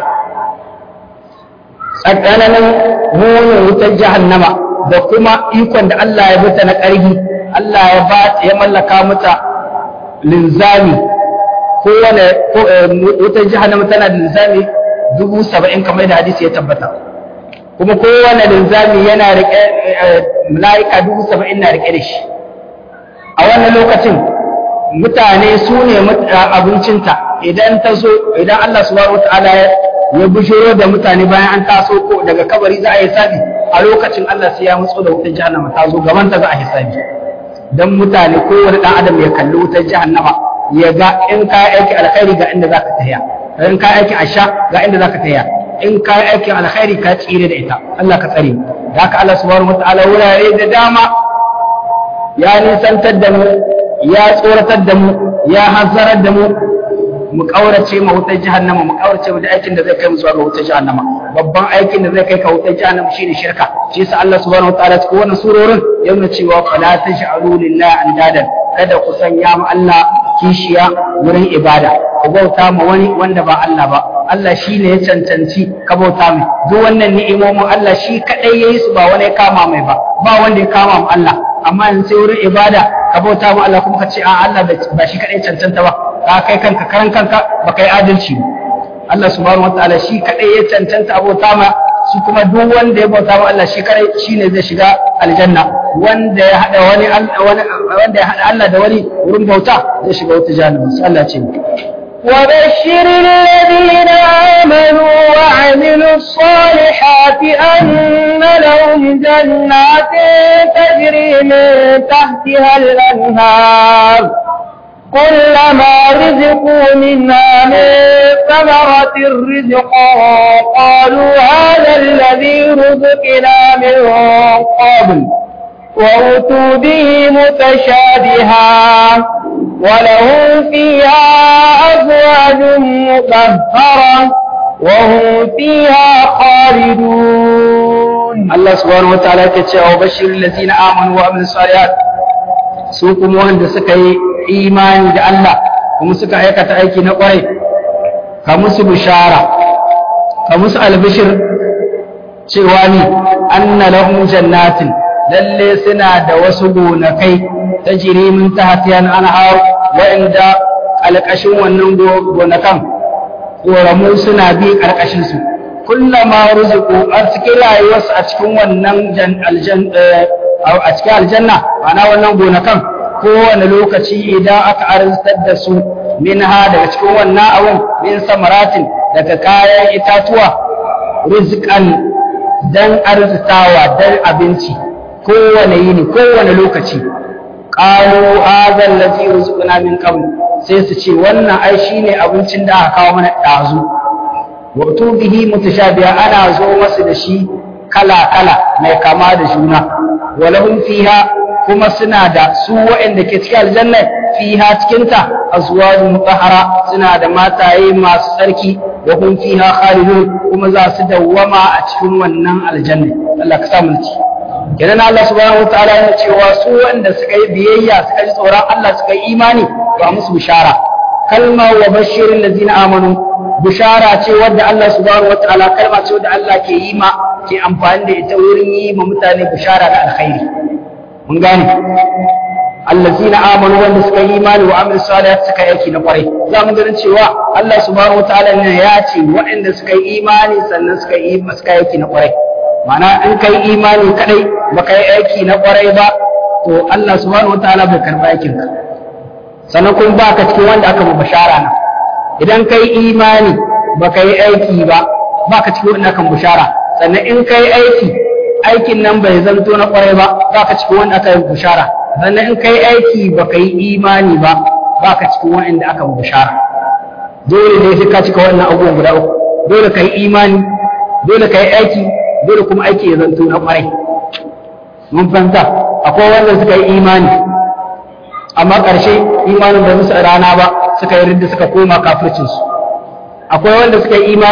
tsakanin munin wutar jahannama da kuma ikon da Allah ya bata na ƙarfi Allah ya ba ya mallaka mata linzami kowane wutar jahannama tana da linzami dubu saba'in kamar da hadisi ya tabbata kuma kowane linzami yana riƙe mala'ika dubu saba'in na riƙe da shi a wannan lokacin mutane su ne abincinta idan ta zo idan Allah subhanahu wataala ya bishiro da mutane bayan an taso ko daga kabari za a yi sabi a lokacin Allah sai ya mutso da wutar jahannama ta zo gaban ta za a yi sabi dan mutane kowane dan adam ya kalli wutar jahannama ya ga in ka aiki alkhairi ga inda zaka tafiya in ka aiki asha ga inda zaka tafiya in ka aiki alkhairi ka tsire da ita Allah ka tsare da haka Allah subhanahu wataala wurare da dama ya nisantar da mu ya tsoratar da mu ya hazzarar da mu mu kaurace ma wutar jahannama mu kaurace da aikin da zai kai mu zuwa ga wutar jahannama babban aikin da zai kai ka wutar jahannama shine shirka shi yasa Allah subhanahu wataala cikin wannan surorin ya nuna cewa fala taj'alu lillahi andadan kada ku sanya ma Allah kishiya wurin ibada ku bauta ma wani wanda ba Allah ba Allah shi ne ya cancanci ka bauta mai duk wannan ni'imomin Allah shi kadai yayi su ba wani ya kama mai ba ba wanda ya kama ma Allah amma in sai wurin ibada ka bauta ma Allah kuma ka ce a Allah ba shi kadai cancanta ba ka kai kanka karan kanka ba kai adalci ba Allah subhanahu wataala shi kadai ya cancanta abota ma shi kuma duk wanda ya bauta ma Allah shi kadai shine zai shiga aljanna wanda ya hada wani wanda ya hada Allah da wani wurin bauta zai shiga wata jahannama sai Allah ce وبشر الذين آمنوا وعملوا الصالحات أن لهم جنات تجري من تحتها الأنهار كلما رزقوا منها من ثمرة رزقا قالوا هذا الذي رزقنا من قبل وأتوا به متشابها ولهم فيها أزواج مطهرة وهم فيها خالدون الله سبحانه وتعالى كتشاء وبشر الذين آمنوا وعملوا الصالحات سوكم وهند سكي إيمان دا الله kuma suka aikata aiki na kwarai ka musu bishara ka musu albishir cewa ni anna lahum jannatin lalle suna da wasu gonakai ta jiri min tahtiyan anhar wa'inda alƙashin wannan gonakan ƙoramu suna bi ƙarƙashin su kullama ruziku a cikin rayuwarsu a cikin wannan a cikin aljanna ma'ana wannan gonakan kowane lokaci idan aka arzikar da su minha daga cikin wannan abun min samaratin daga kayan itatuwa rizqan dan arzitawa dan abinci kowane yini kowane lokaci qalu hadha allazi rizqna min qabl sai su ce wannan ai shine abincin da aka kawo mana dazu wato bihi mutashabiha ana zo masu da shi kala kala mai kama da juna walahum fiha kuma suna da su waɗanda ke cikin aljanna fiha cikinta azwajun mutahhara suna da mataye masu tsarki wa hum fiha khalidun kuma za su dawwama a cikin wannan aljanna Allah ka sa mu ci kenan Allah subhanahu wataala yana cewa su wanda suka yi biyayya suka ji tsoron Allah suka yi imani to a musu bishara kalma wa bashirin lazina amanu bishara ce wadda Allah subhanahu wataala kalma ce wadda Allah ke yi ma ke amfani da ita wurin yi ma mutane bishara da alkhairi mun gane allazina amanu wanda suka yi imani wa amil salihat suka yi aiki na kwarai za mu ganin cewa Allah subhanahu wataala ne ya ce waɗanda suka yi imani sannan suka yi suka yi aiki na kwarai ma'ana in kai imani kadai baka yi aiki na kwarai ba to Allah subhanahu wataala bai karba aikin ka sannan kuma baka cikin wanda aka mu bashara na idan kai imani baka yi aiki ba baka cikin wanda aka mu bashara sannan in kai aiki aikin nan bai zanto na kwarai ba baka cikin wanda aka yi bashara sannan in kai aiki baka yi imani ba baka cikin wanda aka mu bashara dole ne sai ka cika wannan abubuwan guda uku dole kai imani dole kai aiki dole kuma aiki ya zanto na kwarai mun fahimta akwai wanda suka yi imani amma ƙarshe imanin bai musu rana ba suka yi ridda suka koma kafircinsu akwai wanda suka yi imani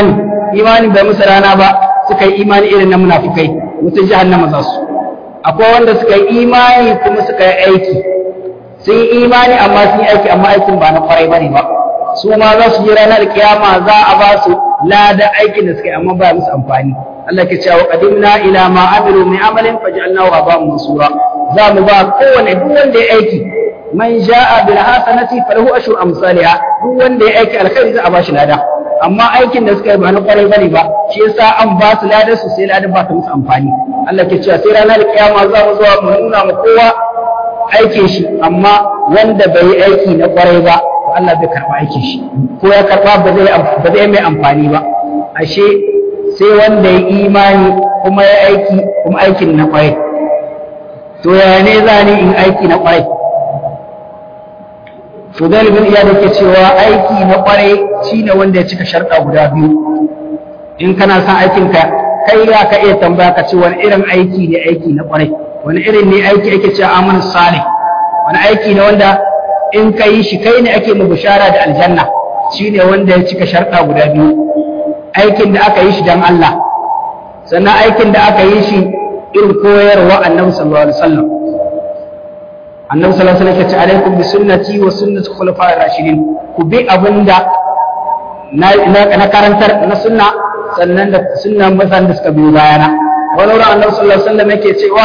imani bai musu rana ba suka yi imani irin na munafikai mutum jahannama za su akwai wanda suka yi imani kuma suka yi aiki sun yi imani amma sun yi aiki amma aikin ba na kwarai bane ba su ma za su je ranar kiyama za a ba su lada aikin da suka yi amma ba musu amfani Allah ke cewa qadimna ila ma amilu min amalin faj'alnahu haba'an mansura za mu ba kowane duk wanda ya aiki man ja'a bil hasanati falahu ashru amsalha duk wanda ya aiki alkhairi za a ba shi lada amma aikin da suka yi ba na kwarai bane ba shi yasa an ba su lada su sai lada ba ta musu amfani Allah ke cewa sai ranar kiyama za mu zuwa mu nuna ma kowa aikin shi amma wanda bai yi aiki na kwarai ba Allah bai karɓa aikin shi ko ya karɓa ba zai ba zai mai amfani ba ashe sai wanda ya imani kuma ya aiki kuma aikin na kwarai to ya ne za ni in aiki na kwarai Fudal bin Iyad yake cewa aiki na kwarai shine wanda ya cika sharɗa guda biyu in kana son aikin ka kai ya ka iya tambaya ka ce wani irin aiki ne aiki na kwarai wani irin ne aiki ake cewa amal salih wani aiki ne wanda in ka yi shi kai ne ake mu bishara da aljanna shine wanda ya cika sharɗa guda biyu aikin da aka yi shi dan Allah sannan aikin da aka yi shi irin koyarwa annabi sallallahu alaihi wasallam annabi sallallahu alaihi wasallam ya ce alaikum bi sunnati wa sunnati khulafa'ir rashidin ku bi abinda na na karantar na sunna sannan da sunnan mazan da suka biyo bayana wani wurin annabi sallallahu alaihi wasallam yake cewa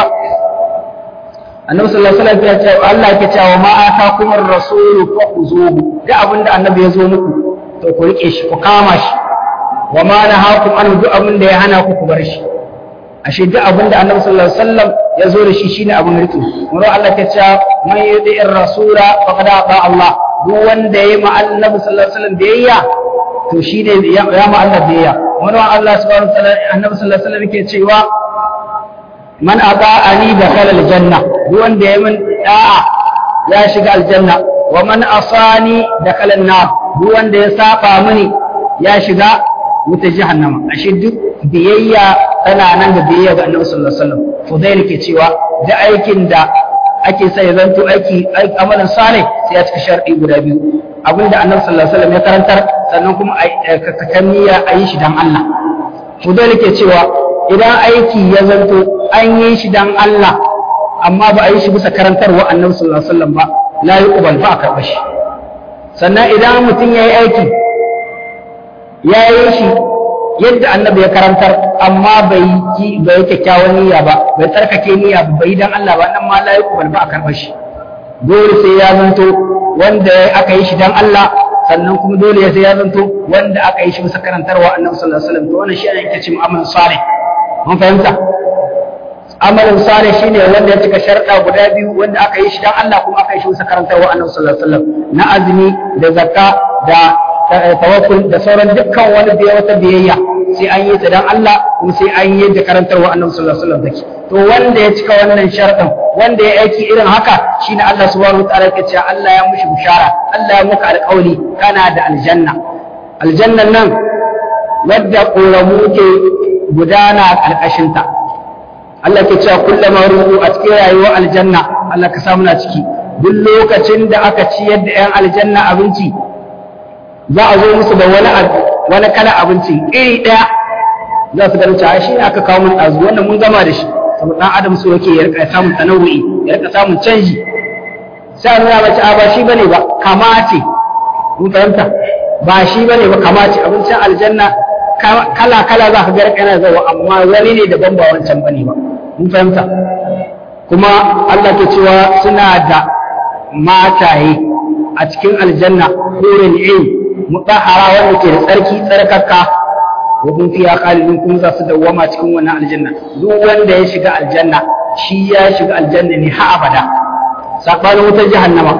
annabi sallallahu alaihi wasallam ya ce Allah yake cewa ma atakum ar-rasul fa khuzuhu da abinda annabi ya zo muku to ku rike shi ku kama shi wa ma nahakum an duk abin da ya hana ku ku bar shi ashe duk abin da annabi sallallahu alaihi wasallam ya zo da shi shine abin riki muro Allah ta ce man yuti'ir rasula faqad ata Allah duk wanda yayi ma annabi sallallahu alaihi wasallam biyayya to shine ya ma Allah biyayya muro Allah subhanahu wa ta'ala annabi sallallahu alaihi wasallam yake cewa man ata'ani dakhala aljanna duk wanda yayi min da'a ya shiga aljanna wa man asani dakhala an-nar duk wanda ya saba mini ya shiga wuta jahannama ashe duk biyayya tana nan da biyayya ga Annabi sallallahu alaihi wasallam Fudail ke cewa da aikin da ake sai zanto aiki amalan salih sai ya cika shar'i guda biyu abinda Annabi sallallahu alaihi wasallam ya karantar sannan kuma ka niyya a yi shi dan Allah Fudail ke cewa idan aiki ya zanto an yi shi dan Allah amma ba a yi shi bisa karantarwa Annabi sallallahu alaihi wasallam ba la yuqbal ba a karɓa shi sannan idan mutum ya yi aiki ya yi shi yadda annabi ya karantar amma bai yi bai kyakkyawan niyya ba bai tsarkake niyya ba bai dan Allah ba nan ma la yuqbal ba a karɓar shi dole sai ya zanto wanda aka yi shi dan Allah sannan kuma dole sai ya zanto wanda aka yi shi bisa karantarwa annabi sallallahu alaihi wasallam to wannan shi ne yake cewa amal salih mun fahimta amalin salih shine wanda ya cika sharɗa guda biyu wanda aka yi shi dan Allah kuma aka yi shi bisa karantarwa annabi sallallahu alaihi wasallam na azumi da zakka da tawakkul da sauran dukkan wani da wata biyayya sai an yi ta dan Allah kuma sai an yi da karantarwa Annabi sallallahu alaihi wasallam take to wanda ya cika wannan sharadin wanda ya aiki irin haka shine Allah subhanahu wataala yake cewa Allah ya mushi bishara Allah ya muka alƙawli kana da aljanna aljannan nan wadda ƙoramu ke gudana a ƙarƙashin ta Allah ke cewa kullama ruhu a cikin rayuwar aljanna Allah ka samu na ciki duk lokacin da aka ciyar da 'yan aljanna abinci za a zo musu da wani wani kala abinci iri ɗaya za su ganin cewa shi ne aka kawo mun ɗazu wannan mun gama da shi saboda ɗan adam so yake ya rika samun tanawu'i ya rika samun canji sai a nuna mace a ba shi bane ba kama ce mun fahimta ba shi bane ba kama ce abincin aljanna kala kala za ka ga rika yana zawa amma wani ne daban ba wancan bane ba mun fahimta kuma Allah ke cewa suna da mataye a cikin aljanna hurin ilm mutahara wanda ke da tsarki tsarkaka wa hum fiha khalidun kuma za su dawwama cikin wannan aljanna duk wanda ya shiga aljanna shi ya shiga aljanna ne har abada sabanin wutar jahannama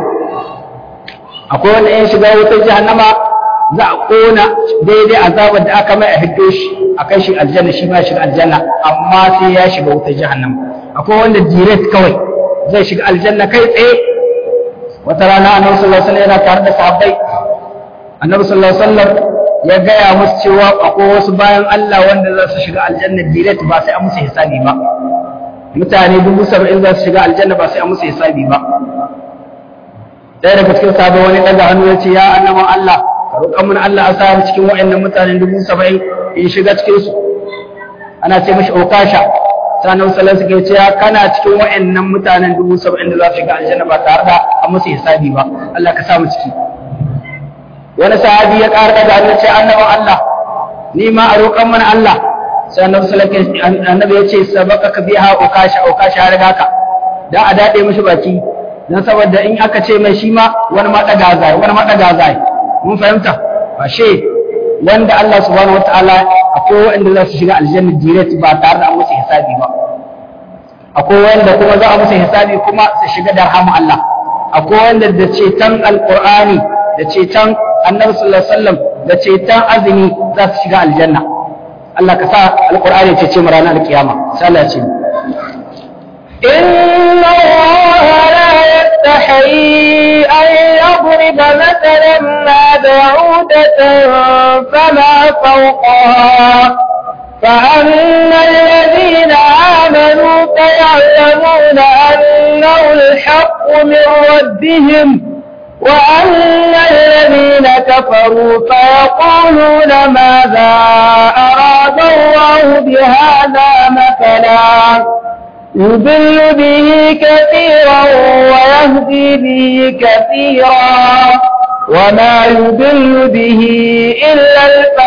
akwai wanda ya shiga wutar jahannama za a kona daidai azabar da aka mai a hiddo shi a kai shi aljanna shi ma ya shiga aljanna amma sai ya shiga wutar jahannama akwai wanda direct kawai zai shiga aljanna kai tsaye wata rana annabi sallallahu alaihi wasallam yana tare da sahabbai annabi sallallahu alaihi wasallam ya gaya musu cewa akwai wasu bayan Allah wanda za su shiga aljanna direct ba sai an musu hisabi ba mutane dubu saba'in za su shiga aljanna ba sai an musu hisabi ba ɗaya daga cikin sahabbai wani ɗaga hannu ya ce ya annaban Allah roƙon mun Allah a sa cikin wa'annan mutanen dubu saba'in in shiga cikin su ana ce mashi okasha sanan salon suke cewa kana cikin wa'annan mutanen dubu saba'in da za su shiga aljanna ba tare da an musu hisabi ba Allah ka sa mu ciki wani sahabi ya ƙara da Allah ce annaban Allah ni ma a roƙon mana Allah sai annabi sallallahu alaihi annabi ya ce sabaka ka biha okasha okasha ya riga ka da a dade mishi baki dan saboda in aka ce mai shi ma wani ma daga zai wani ma daga zai mun fahimta ba she wanda Allah subhanahu wataala akwai wanda za su shiga aljanna direct ba tare da an musu hisabi ba akwai wanda kuma za a musu hisabi kuma su shiga da rahama Allah akwai wanda da ceton alqur'ani da ceton annabi sallallahu alaihi wasallam da ceton azumi za su shiga aljanna Allah ka sa alqur'ani ya cece mu ranar alkiyama sai Allah ya ce إن الله لا يستحيي أن يضرب مثلا ما بعودة فما فوقها فأما الذين آمنوا فيعلمون أنه الحق من ربهم وأما الذين كفروا فيقولون ماذا أراد الله بهذا مثلا يضل به كثيرا ويهدي به كثيرا وما يضل به إلا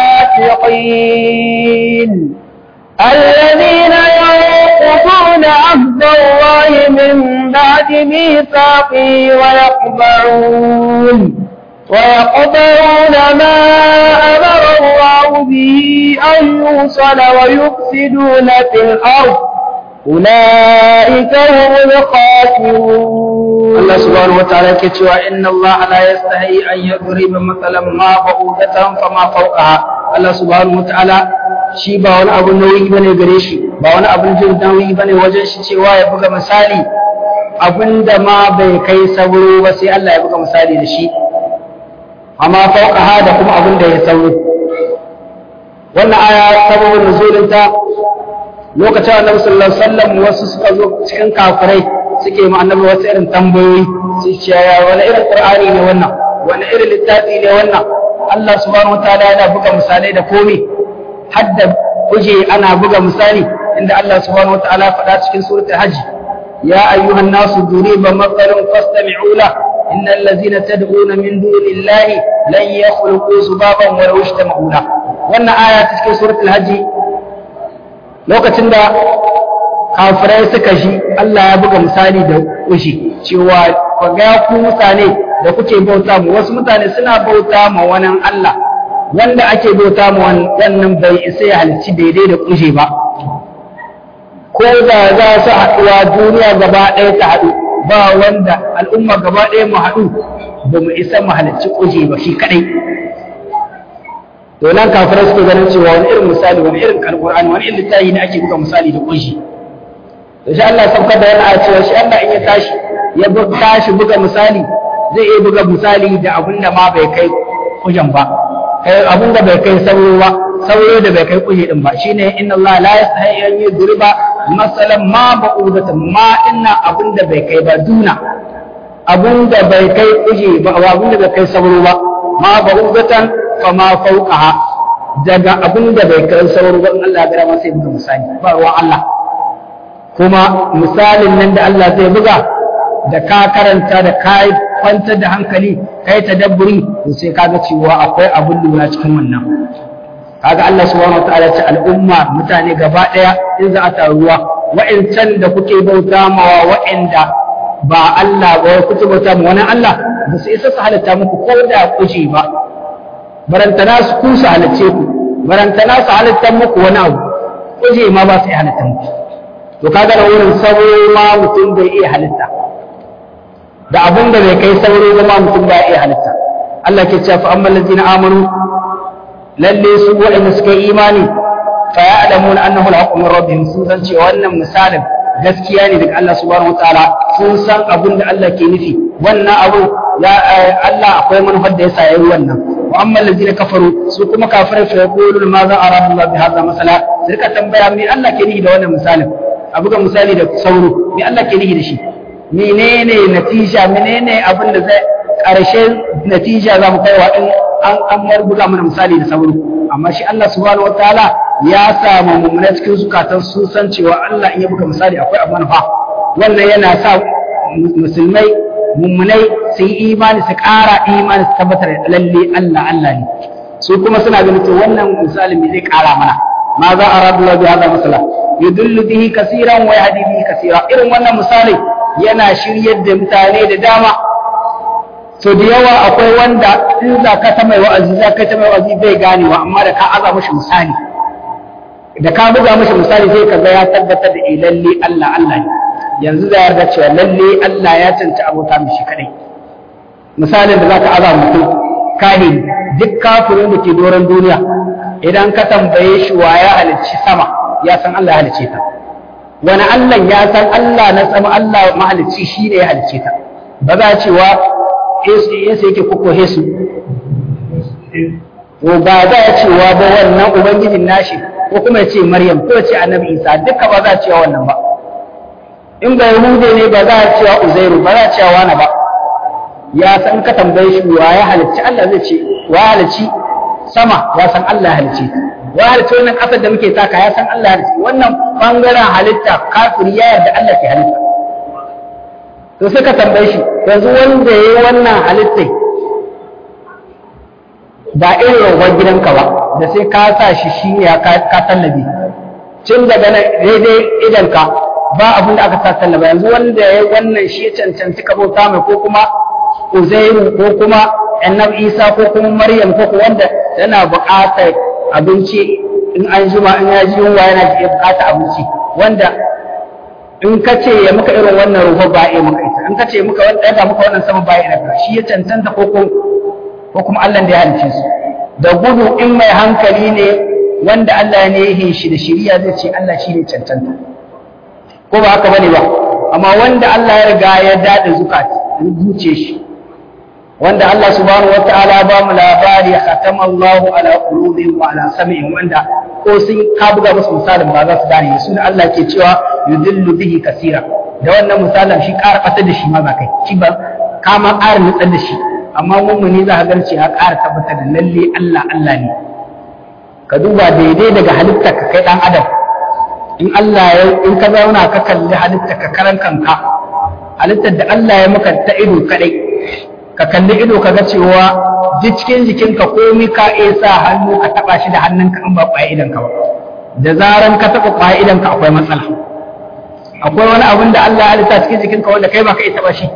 الفاسقين الذين ينقضون عهد الله من بعد ميثاقه ويقطعون ويقطعون ما أمر الله به أن يوصل ويفسدون في الأرض أولئك هم الخاسرون Allah subhanahu wataala yake cewa inna Allah la yastahi an yadriba mathalan ma ba'udatan fama fawqaha Allah subhanahu wataala shi ba wani abu nauyi bane gare shi ba wani abun jin nauyi bane wajen shi cewa ya buga misali abinda ma bai kai sauro ba sai Allah ya buga misali da shi amma fawqaha da kuma abinda ya sauro wannan aya sababin nuzulinta lokacin annabi sallallahu alaihi wasallam wasu suka zo cikin kafirai suke ma annabi wasu irin tambayoyi su ce ya wani irin qur'ani ne wannan wani irin littafi ne wannan Allah subhanahu wataala yana buga misalai da komai hadda kuje ana buga misali inda Allah subhanahu wataala faɗa cikin suratul hajj ya ayyuhan nasu duriba mathalun fastami'u la innal ladzina tad'una min dunillahi lan yakhluqu zubaban wa law ishtama'u la wannan aya cikin suratul hajj lokacin da kafirai suka shi Allah ya buga misali da kushi cewa ku ga ku mutane da kuke bauta mu wasu mutane suna bauta ma wani Allah wanda ake bauta ma wannan bai isa ya halicci daidai da kushi ba ko da za su haɗuwa duniya gaba ɗaya ta haɗu ba wanda al'umma gaba ɗaya mu haɗu ba mu isa mu halicci kushi ba shi kaɗai to nan kafirai suke ganin cewa wani irin misali wani irin alqur'ani wani irin littafi ne ake buga misali da kunshi to shi Allah sauka da yana cewa shi Allah in ya tashi ya tashi buga misali zai iya buga misali da abin da ma bai kai kujan ba kai abin da bai kai sauro ba sauro da bai kai kuje din ba shine inna Allah la yastahi an yudriba masalan ma ba'udatan ma inna abin da bai kai ba duna abin da bai kai kuje ba abin da bai kai sauro ba ma ba'udatan fama fauqaha daga abin da bai kai sauro ba in Allah ya gara masa sai buga misali ba ruwan Allah kuma misalin nan da Allah zai buga da ka karanta da ka kwantar da hankali kai tadabburi to sai kaga cewa akwai abin lura cikin wannan kaga Allah subhanahu wataala ce al'umma mutane gaba daya in za a taruwa wa'incan da kuke bauta mawa wa'inda ba Allah ba kuke bauta ma wani Allah ba su isa su halitta muku ko da kuje ba barantana su ku su halicce ku barantana su halitta muku wani abu kuje ma ba su iya halitta muku to kaga da wurin sauro ma mutum bai iya halitta da abin da bai kai sauro ba ma mutum bai iya halitta Allah ke cewa fa amman ladina amanu lalle su waɗanda suka yi imani fa ya'lamuna annahu al-haqqu min rabbihim sun san cewa wannan misalin gaskiya ne daga Allah subhanahu wataala sun san abin da Allah ke nufi wannan abu ya Allah akwai manufar da yasa yayi wannan wa amma allazina kafaru su kuma kafirai fa yaqulun ma za arada Allah bi hadha masala sai ka tambaya me Allah ke nufi da wannan misalin a buga misali da sauro me Allah ke nufi da shi menene natija menene abin da zai ƙarshen natija za mu kaiwa in an an marbuga mana misali da sauro amma shi Allah subhanahu wataala ya samu mummuna cikin zukatan sun san cewa Allah in ya buga misali akwai abu manufa wannan yana sa musulmai mummunai su yi imani su ƙara imani su tabbatar da lalle Allah Allah ne su kuma suna ganin to wannan misalin me zai ƙara mana ma za a rabu bi hada masala yudullu bihi kaseeran wa yahdi bihi kaseera irin wannan misali yana shiryar da mutane da dama so da yawa akwai wanda in za ka ta mai wa'azi za ka ta mai wa'azi bai ganewa amma da ka aza mashi misali da ka buga mashi misali sai ka ga ya tabbatar da eh lalle Allah Allah ne yanzu da yarda cewa lalle Allah ya canci abota mishi kadai misalin da zaka aza mutum kahin duk kafirin da ke doron duniya idan ka tambaye shi wa ya halicci sama ya san Allah ya halicce ta wani Allah ya san Allah na sama Allah mahalicci shi ne ya halicce ta ba za a cewa Yesu yake koko Yesu ko ba za a cewa ba wannan ubangijin nashi ko kuma ya ce Maryam ko ya ce Annabi Isa duka ba za a cewa wannan ba in ba Yahude ne ba za a cewa Uzairu ba za a cewa wani ba ya san ka tambaye shi wa ya halicci Allah zai ce wa halicci sama ya san Allah ya halicci wa halicci wannan kasar da muke taka ya san Allah ya halicci wannan bangaren halitta kafiri ya yarda Allah ke halitta to sai ka tambaye shi yanzu wanda ya yi wannan halittai ba irin rawar gidanka ba da sai ka sa shi shi ne ka tallabe cin daga nan daidai idanka ba abin da aka sa tallaba yanzu wanda ya yi wannan shi ya cancanci ka bauta mai ko kuma uzairu ko kuma annabi isa ko kuma maryam ko kuma wanda yana buƙatar abinci in an jima in ya ji yunwa yana buƙatar abinci wanda in ka ce ya muka irin wannan ruwa ba ya maka ita in ka ce muka wani ɗaga muka wannan sama ba ya daga shi ya cancanta ko ko kuma Allah da ya halice su da gudu in mai hankali ne wanda Allah ne ya yi shi da shiriya zai ce Allah shi ne cancanta ko ba haka bane ba amma wanda Allah ya riga ya dade zukat zuce shi wanda Allah subhanahu wataala ba mu labari khatama Allah ala qulubihim wa ala sam'ihim wanda ko sun ka buga musu misalin ba za su gane su ne Allah ke cewa yudillu bihi kasira da wannan misalin shi ƙara fatar da shi ma ba kai shi ba kama ƙara nutsar da shi amma mummuni za ka gan ya ƙara tabbatar da lalle Allah Allah ne ka duba daidai daga halitta ka kai ɗan adam in Allah ya in ka zauna ka kalli halitta ka karan kanka halittar da Allah ya maka ta ido kadai ka kalli ido ka ga cewa duk cikin jikinka komai ka iya sa hannu ka taba shi da hannunka in ba kwaye idan ka ba da zaran ka taba kwaye idan ka akwai matsala akwai wani abin da Allah ya halitta cikin jikinka wanda kai ba ka iya taba shi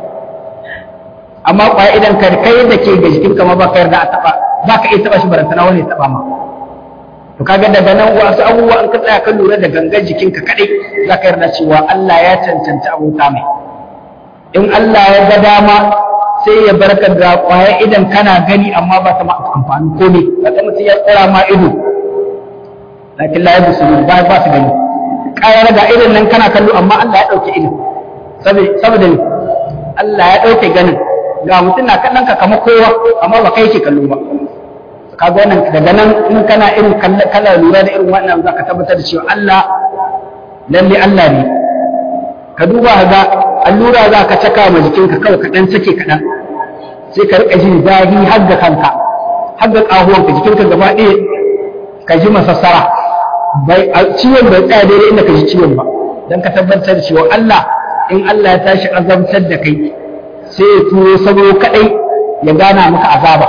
amma kwaye idan ka kai da ke ga jikinka ma ba ka yarda a taba ba ka iya taba shi barantana wani ya taba ma to kaga daga nan wasu abubuwa in ka tsaya ka lura da gangan jikinka kadai za ka yarda cewa Allah ya cancanci abota mai in Allah ya ga dama sai ya barka da kwaya idan kana gani amma ba ta ma amfani ko ne ba ta mutum ya tsara ma ido lakin la yabusu ba ba su gani kayar ga idan nan kana kallo amma Allah ya dauke ido saboda ne Allah ya dauke ganin ga mutum na kallon ka kamar kowa amma ba kai ke kallo ba kaga wannan daga nan in kana irin kala lura da irin wannan za ka tabbatar da cewa Allah lalle Allah ne ka duba ga allura za ka caka ma jikinka kawai kaɗan sake kaɗan sai ka riƙa jin zafi har ga kanka har ga ƙahuwanka jikinka gaba ɗaya ka ji masassara bai ciwon bai tsaya daidai inda ka ji ciwon ba don ka tabbatar da cewa Allah in Allah ya tashi azabtar da kai sai ya turo sauro kaɗai ya gana maka azaba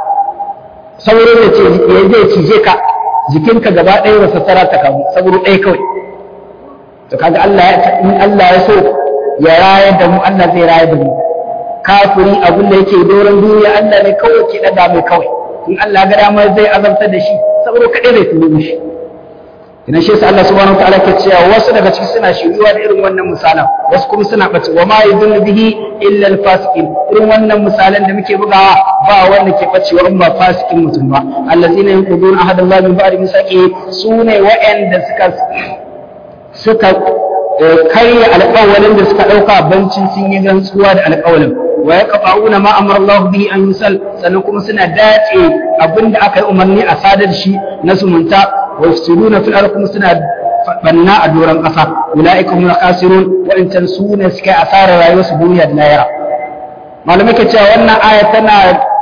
sauro da ce ya zai cije ka jikinka gaba ɗaya masassara ta kamu sauro ɗaya kawai to kaga Allah in Allah ya so ya rayar da mu Allah zai rayar da mu kafiri abin da yake doron duniya Allah ne kawai ke daga mai kawai in Allah ga dama zai azabtar da shi saboda kadai zai tuno mishi ina shi yasa Allah subhanahu wataala ke cewa wasu daga ciki suna shiryuwa da irin wannan misalan wasu kuma suna bace wa ma yudillu bihi illa al-fasiqin irin wannan misalan da muke bugawa ba wanda ke bacewa in ba fasikin mutum ba allazina yanquduna ahadallahi min ba'di misaqi sune wa'anda suka suka karya alƙawalin da suka ɗauka bancin sun yi rantsuwa da alƙawalin wa ya kafa'una ma amara Allah bihi an yusal sannan kuma suna dace abin da aka yi umarni a sadar shi na sumunta wa yufsiduna fil ardi kuma suna banna a doron ƙasa ulaika hum khasirun wa'intan su ne suka yi asarar rayuwarsu duniya da lahira malamai ke cewa wannan aya tana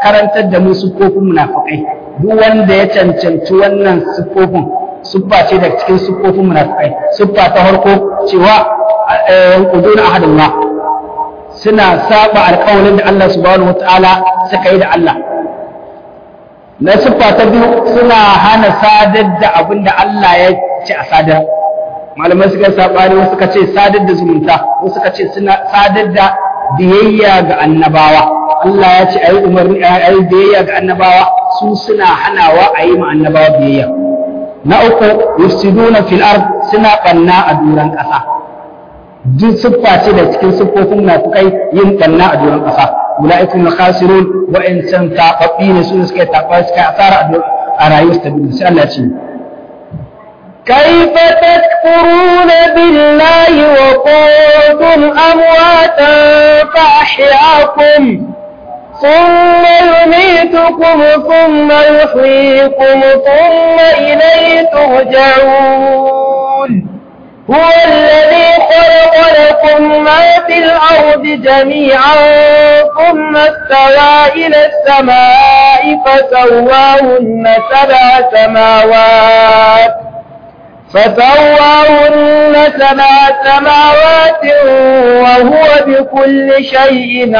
karantar da mu siffofin munafikai duk wanda ya cancanci wannan siffofin siffa ce daga cikin siffofin munafikai siffa ta farko cewa yanquduna ahadullah suna saba alƙawarin da Allah subhanahu wataala suka yi da Allah na siffa ta biyu suna hana sadar da abin da Allah ya ce a sadar malamai suka sabani wasu suka ce sadar da zumunta wasu suka ce suna sadar da biyayya ga annabawa Allah ya ce ayi umarni ayi biyayya ga annabawa su suna hanawa a yi ma annabawa biyayya na uku yufsiduna fil ard suna banna a duran ƙasa duk siffa ce da cikin siffofin munafikai yin banna a duran ƙasa ulaikum khasirun wa in san tababbi ne su suka taɓa suka asara a rayuwar ta duniya sai Allah ya ce كيف تكفرون بالله وكنتم أمواتا فأحياكم ثم يميتكم ثم يحييكم ثم إليه ترجعون هو الذي خلق لكم ما في الأرض جميعا ثم استوى إلى السماء فسواهن سبع سماوات فسواهن سبع سماوات وهو بكل شيء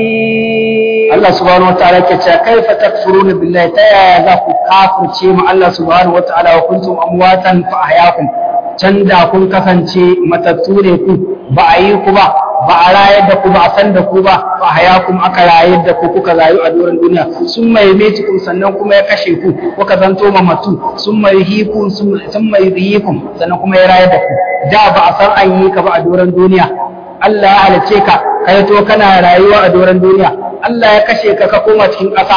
عليم Allah subhanahu wa ta'ala ke cewa kaifa takfuruna billahi ta yaya za ku kafirce mu Allah subhanahu wa ta'ala wa kuntum amwatan fa ahyakum can da kun kasance matattu ne ku ba a yi ku ba ba a rayar da ku ba a san da ku ba fa ahyakum aka rayar da ku kuka rayu a doron duniya sun mai metikum sannan kuma ya kashe ku kuka zanto mamatu sun mai hikum sun mai yikum sannan kuma ya rayar da ku da ba a san an yi ka ba a doron duniya Allah ya halice ka kai to kana rayuwa a doron duniya Allah ya kashe ka ka koma cikin ƙasa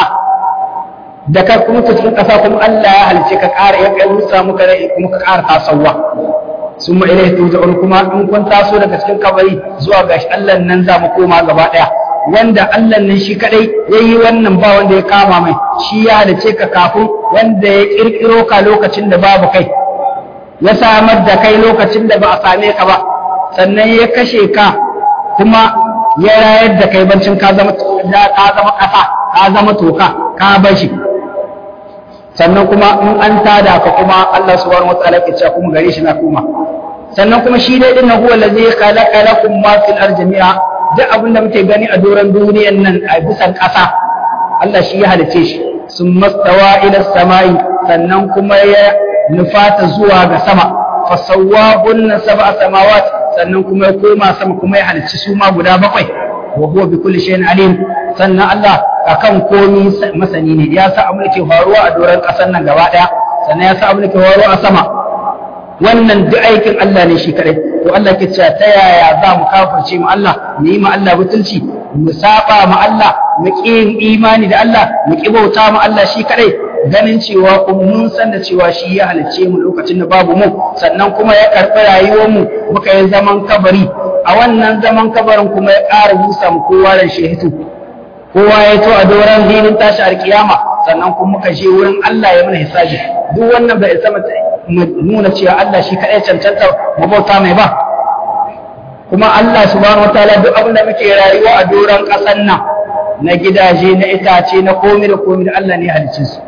da ka kuma cikin ƙasa kuma Allah ya halice ka ƙara ya kai musa muka rai kuma ka ƙara tasowa sun ma ilaihi turja'un kuma in kun taso daga cikin kabari zuwa ga shi Allah nan za mu koma gaba ɗaya wanda Allah nan shi kadai yayi wannan ba wanda ya kama mai shi ya halice ka kafin wanda ya kirkiro ka lokacin da babu kai ya samar da kai lokacin da ba a same ka ba sannan ya kashe ka kuma ya rayar da kai bancin ka zama ka zama ƙasa ka zama toka ka bar shi sannan kuma in an tada ka kuma Allah subhanahu wataala ke cewa kuma gare shi na kuma sannan kuma shi dai din huwa allazi khalaqa lakum ma fil ardi jami'a duk abin da muke gani a doron duniyan nan a bisan ƙasa Allah shi ya halice shi sun mastawa ila samai sannan kuma ya nufata zuwa ga sama fasawwahunna sab'a samawat sannan kuma ya koma sama kuma ya halicci su ma guda bakwai wa huwa bi kulli shay'in alim sannan Allah akan komi masani ne ya sa abin da ke faruwa a doron ƙasar nan gaba ɗaya sannan ya sa abin da ke faruwa a sama wannan duk aikin Allah ne shi kadai to Allah ke cewa ta yaya za mu kafirce mu Allah mu yi ma Allah butulci mu saba ma Allah mu ƙi yin imani da Allah mu ƙi bauta ma Allah shi kadai ganin cewa kuma mun san da cewa shi ya halicce mu lokacin da babu mu sannan kuma ya karɓi rayuwar mu muka yi zaman kabari a wannan zaman kabarin kuma ya ƙara busa mu kowa da shehitu kowa ya to a doron filin tashi alkiyama sannan kuma muka je wurin Allah ya mana hisabi duk wannan bai isa mu nuna cewa Allah shi kaɗai cancanta mu bauta mai ba kuma Allah subhanahu wataala duk abin da muke rayuwa a doron ƙasar nan na gidaje na itace na komi da komi da Allah ne halicce su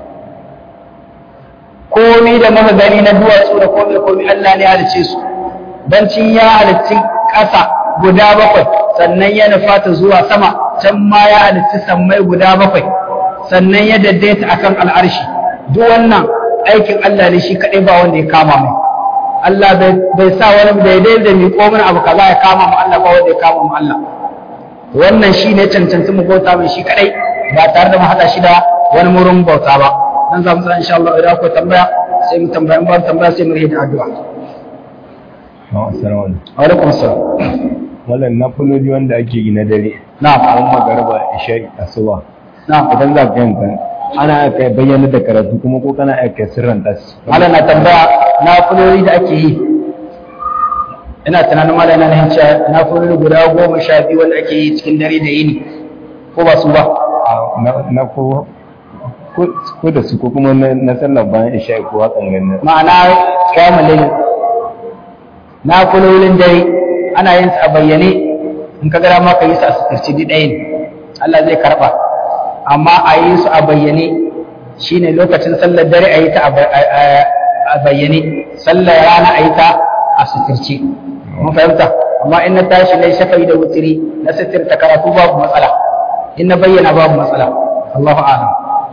komi da muka gani na duwatsu da komi da komi Allah ne halicce su bancin ya halicci ƙasa guda bakwai sannan ya nufa ta zuwa sama can ma ya halicci sammai guda bakwai sannan ya daidaita akan al'arshi duk wannan aikin Allah ne shi kaɗai ba wanda ya kama mai Allah bai sa wani daidai da miƙo mana abu kaza ya kama mu Allah ba wanda ya kama mu Allah wannan shi ne cancanci mu bauta mai shi kaɗai ba tare da mu haɗa shi da wani murin bauta ba dan za mu tsaya insha Allah idan akwai tambaya sai mu tambaya in ba tambaya sai mu rage da addu'a Assalamu alaikum. wa alaikum assalam Wannan na fulodi wanda ake yi na dare. na'am An magarba isha'i asuba. na'am Idan za ka yanka ana aka bayyana da karatu kuma ko kana aka sirran tas. malam na tambaya na fulori da ake yi ina tunanin malam yana nan cewa na fulori guda goma sha biyu wanda ake yi cikin dare da yini ko ba su ba Na na ko ko ko da su ko kuma na na sallar bayan isha'i ko hakan ganin. ma'ana kiyamul layl na fulorin dare ana yin su a bayyane in ka gara ma ka yi su a suturci duk ɗaya ne Allah zai karɓa amma a yi su a bayyane shine lokacin sallar dare a yi ta a bayyane sallar rana a yi ta a suturce mun fahimta amma in na tashi na shafa'i da wutiri na suturta karatu babu matsala in na bayyana babu matsala Allahu a'lam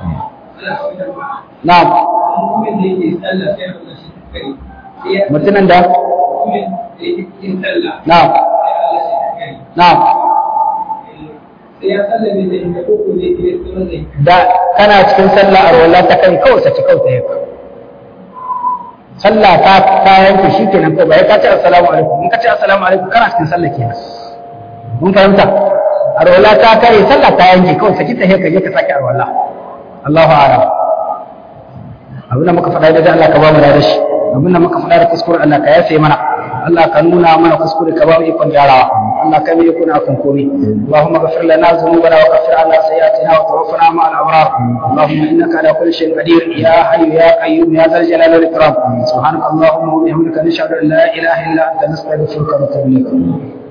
na'am mutumin da na'am na'am da kana cikin sallah a rola ta kai kawai sace kawai ta yaka sallah ta ta yanke shi kenan ko ba ya ka ce assalamu alaikum in ka ce assalamu alaikum kana cikin sallah kenan mun fahimta a rola ta kai sallah ta yanke kawai saki ta yaka je ka sake a rola Allahu a'lam abin da muka faɗa da Allah ka ba mu da shi abin da muka faɗa da kuskure Allah ka yafe mana Allah ka nuna mana kuskure ka ba mu ikon gyarawa Allah ka mai kuna kan komai Allahumma ghfir lana dhunubana wa kaffir anna sayyi'atina wa tawaffana ma'al abrar Allahumma innaka ala kulli shay'in qadir ya hayyu ya qayyum ya dhal jalali wal ikram subhanaka Allahumma wa bihamdika nashhadu an la ilaha illa anta nastaghfiruka wa natubu ilayk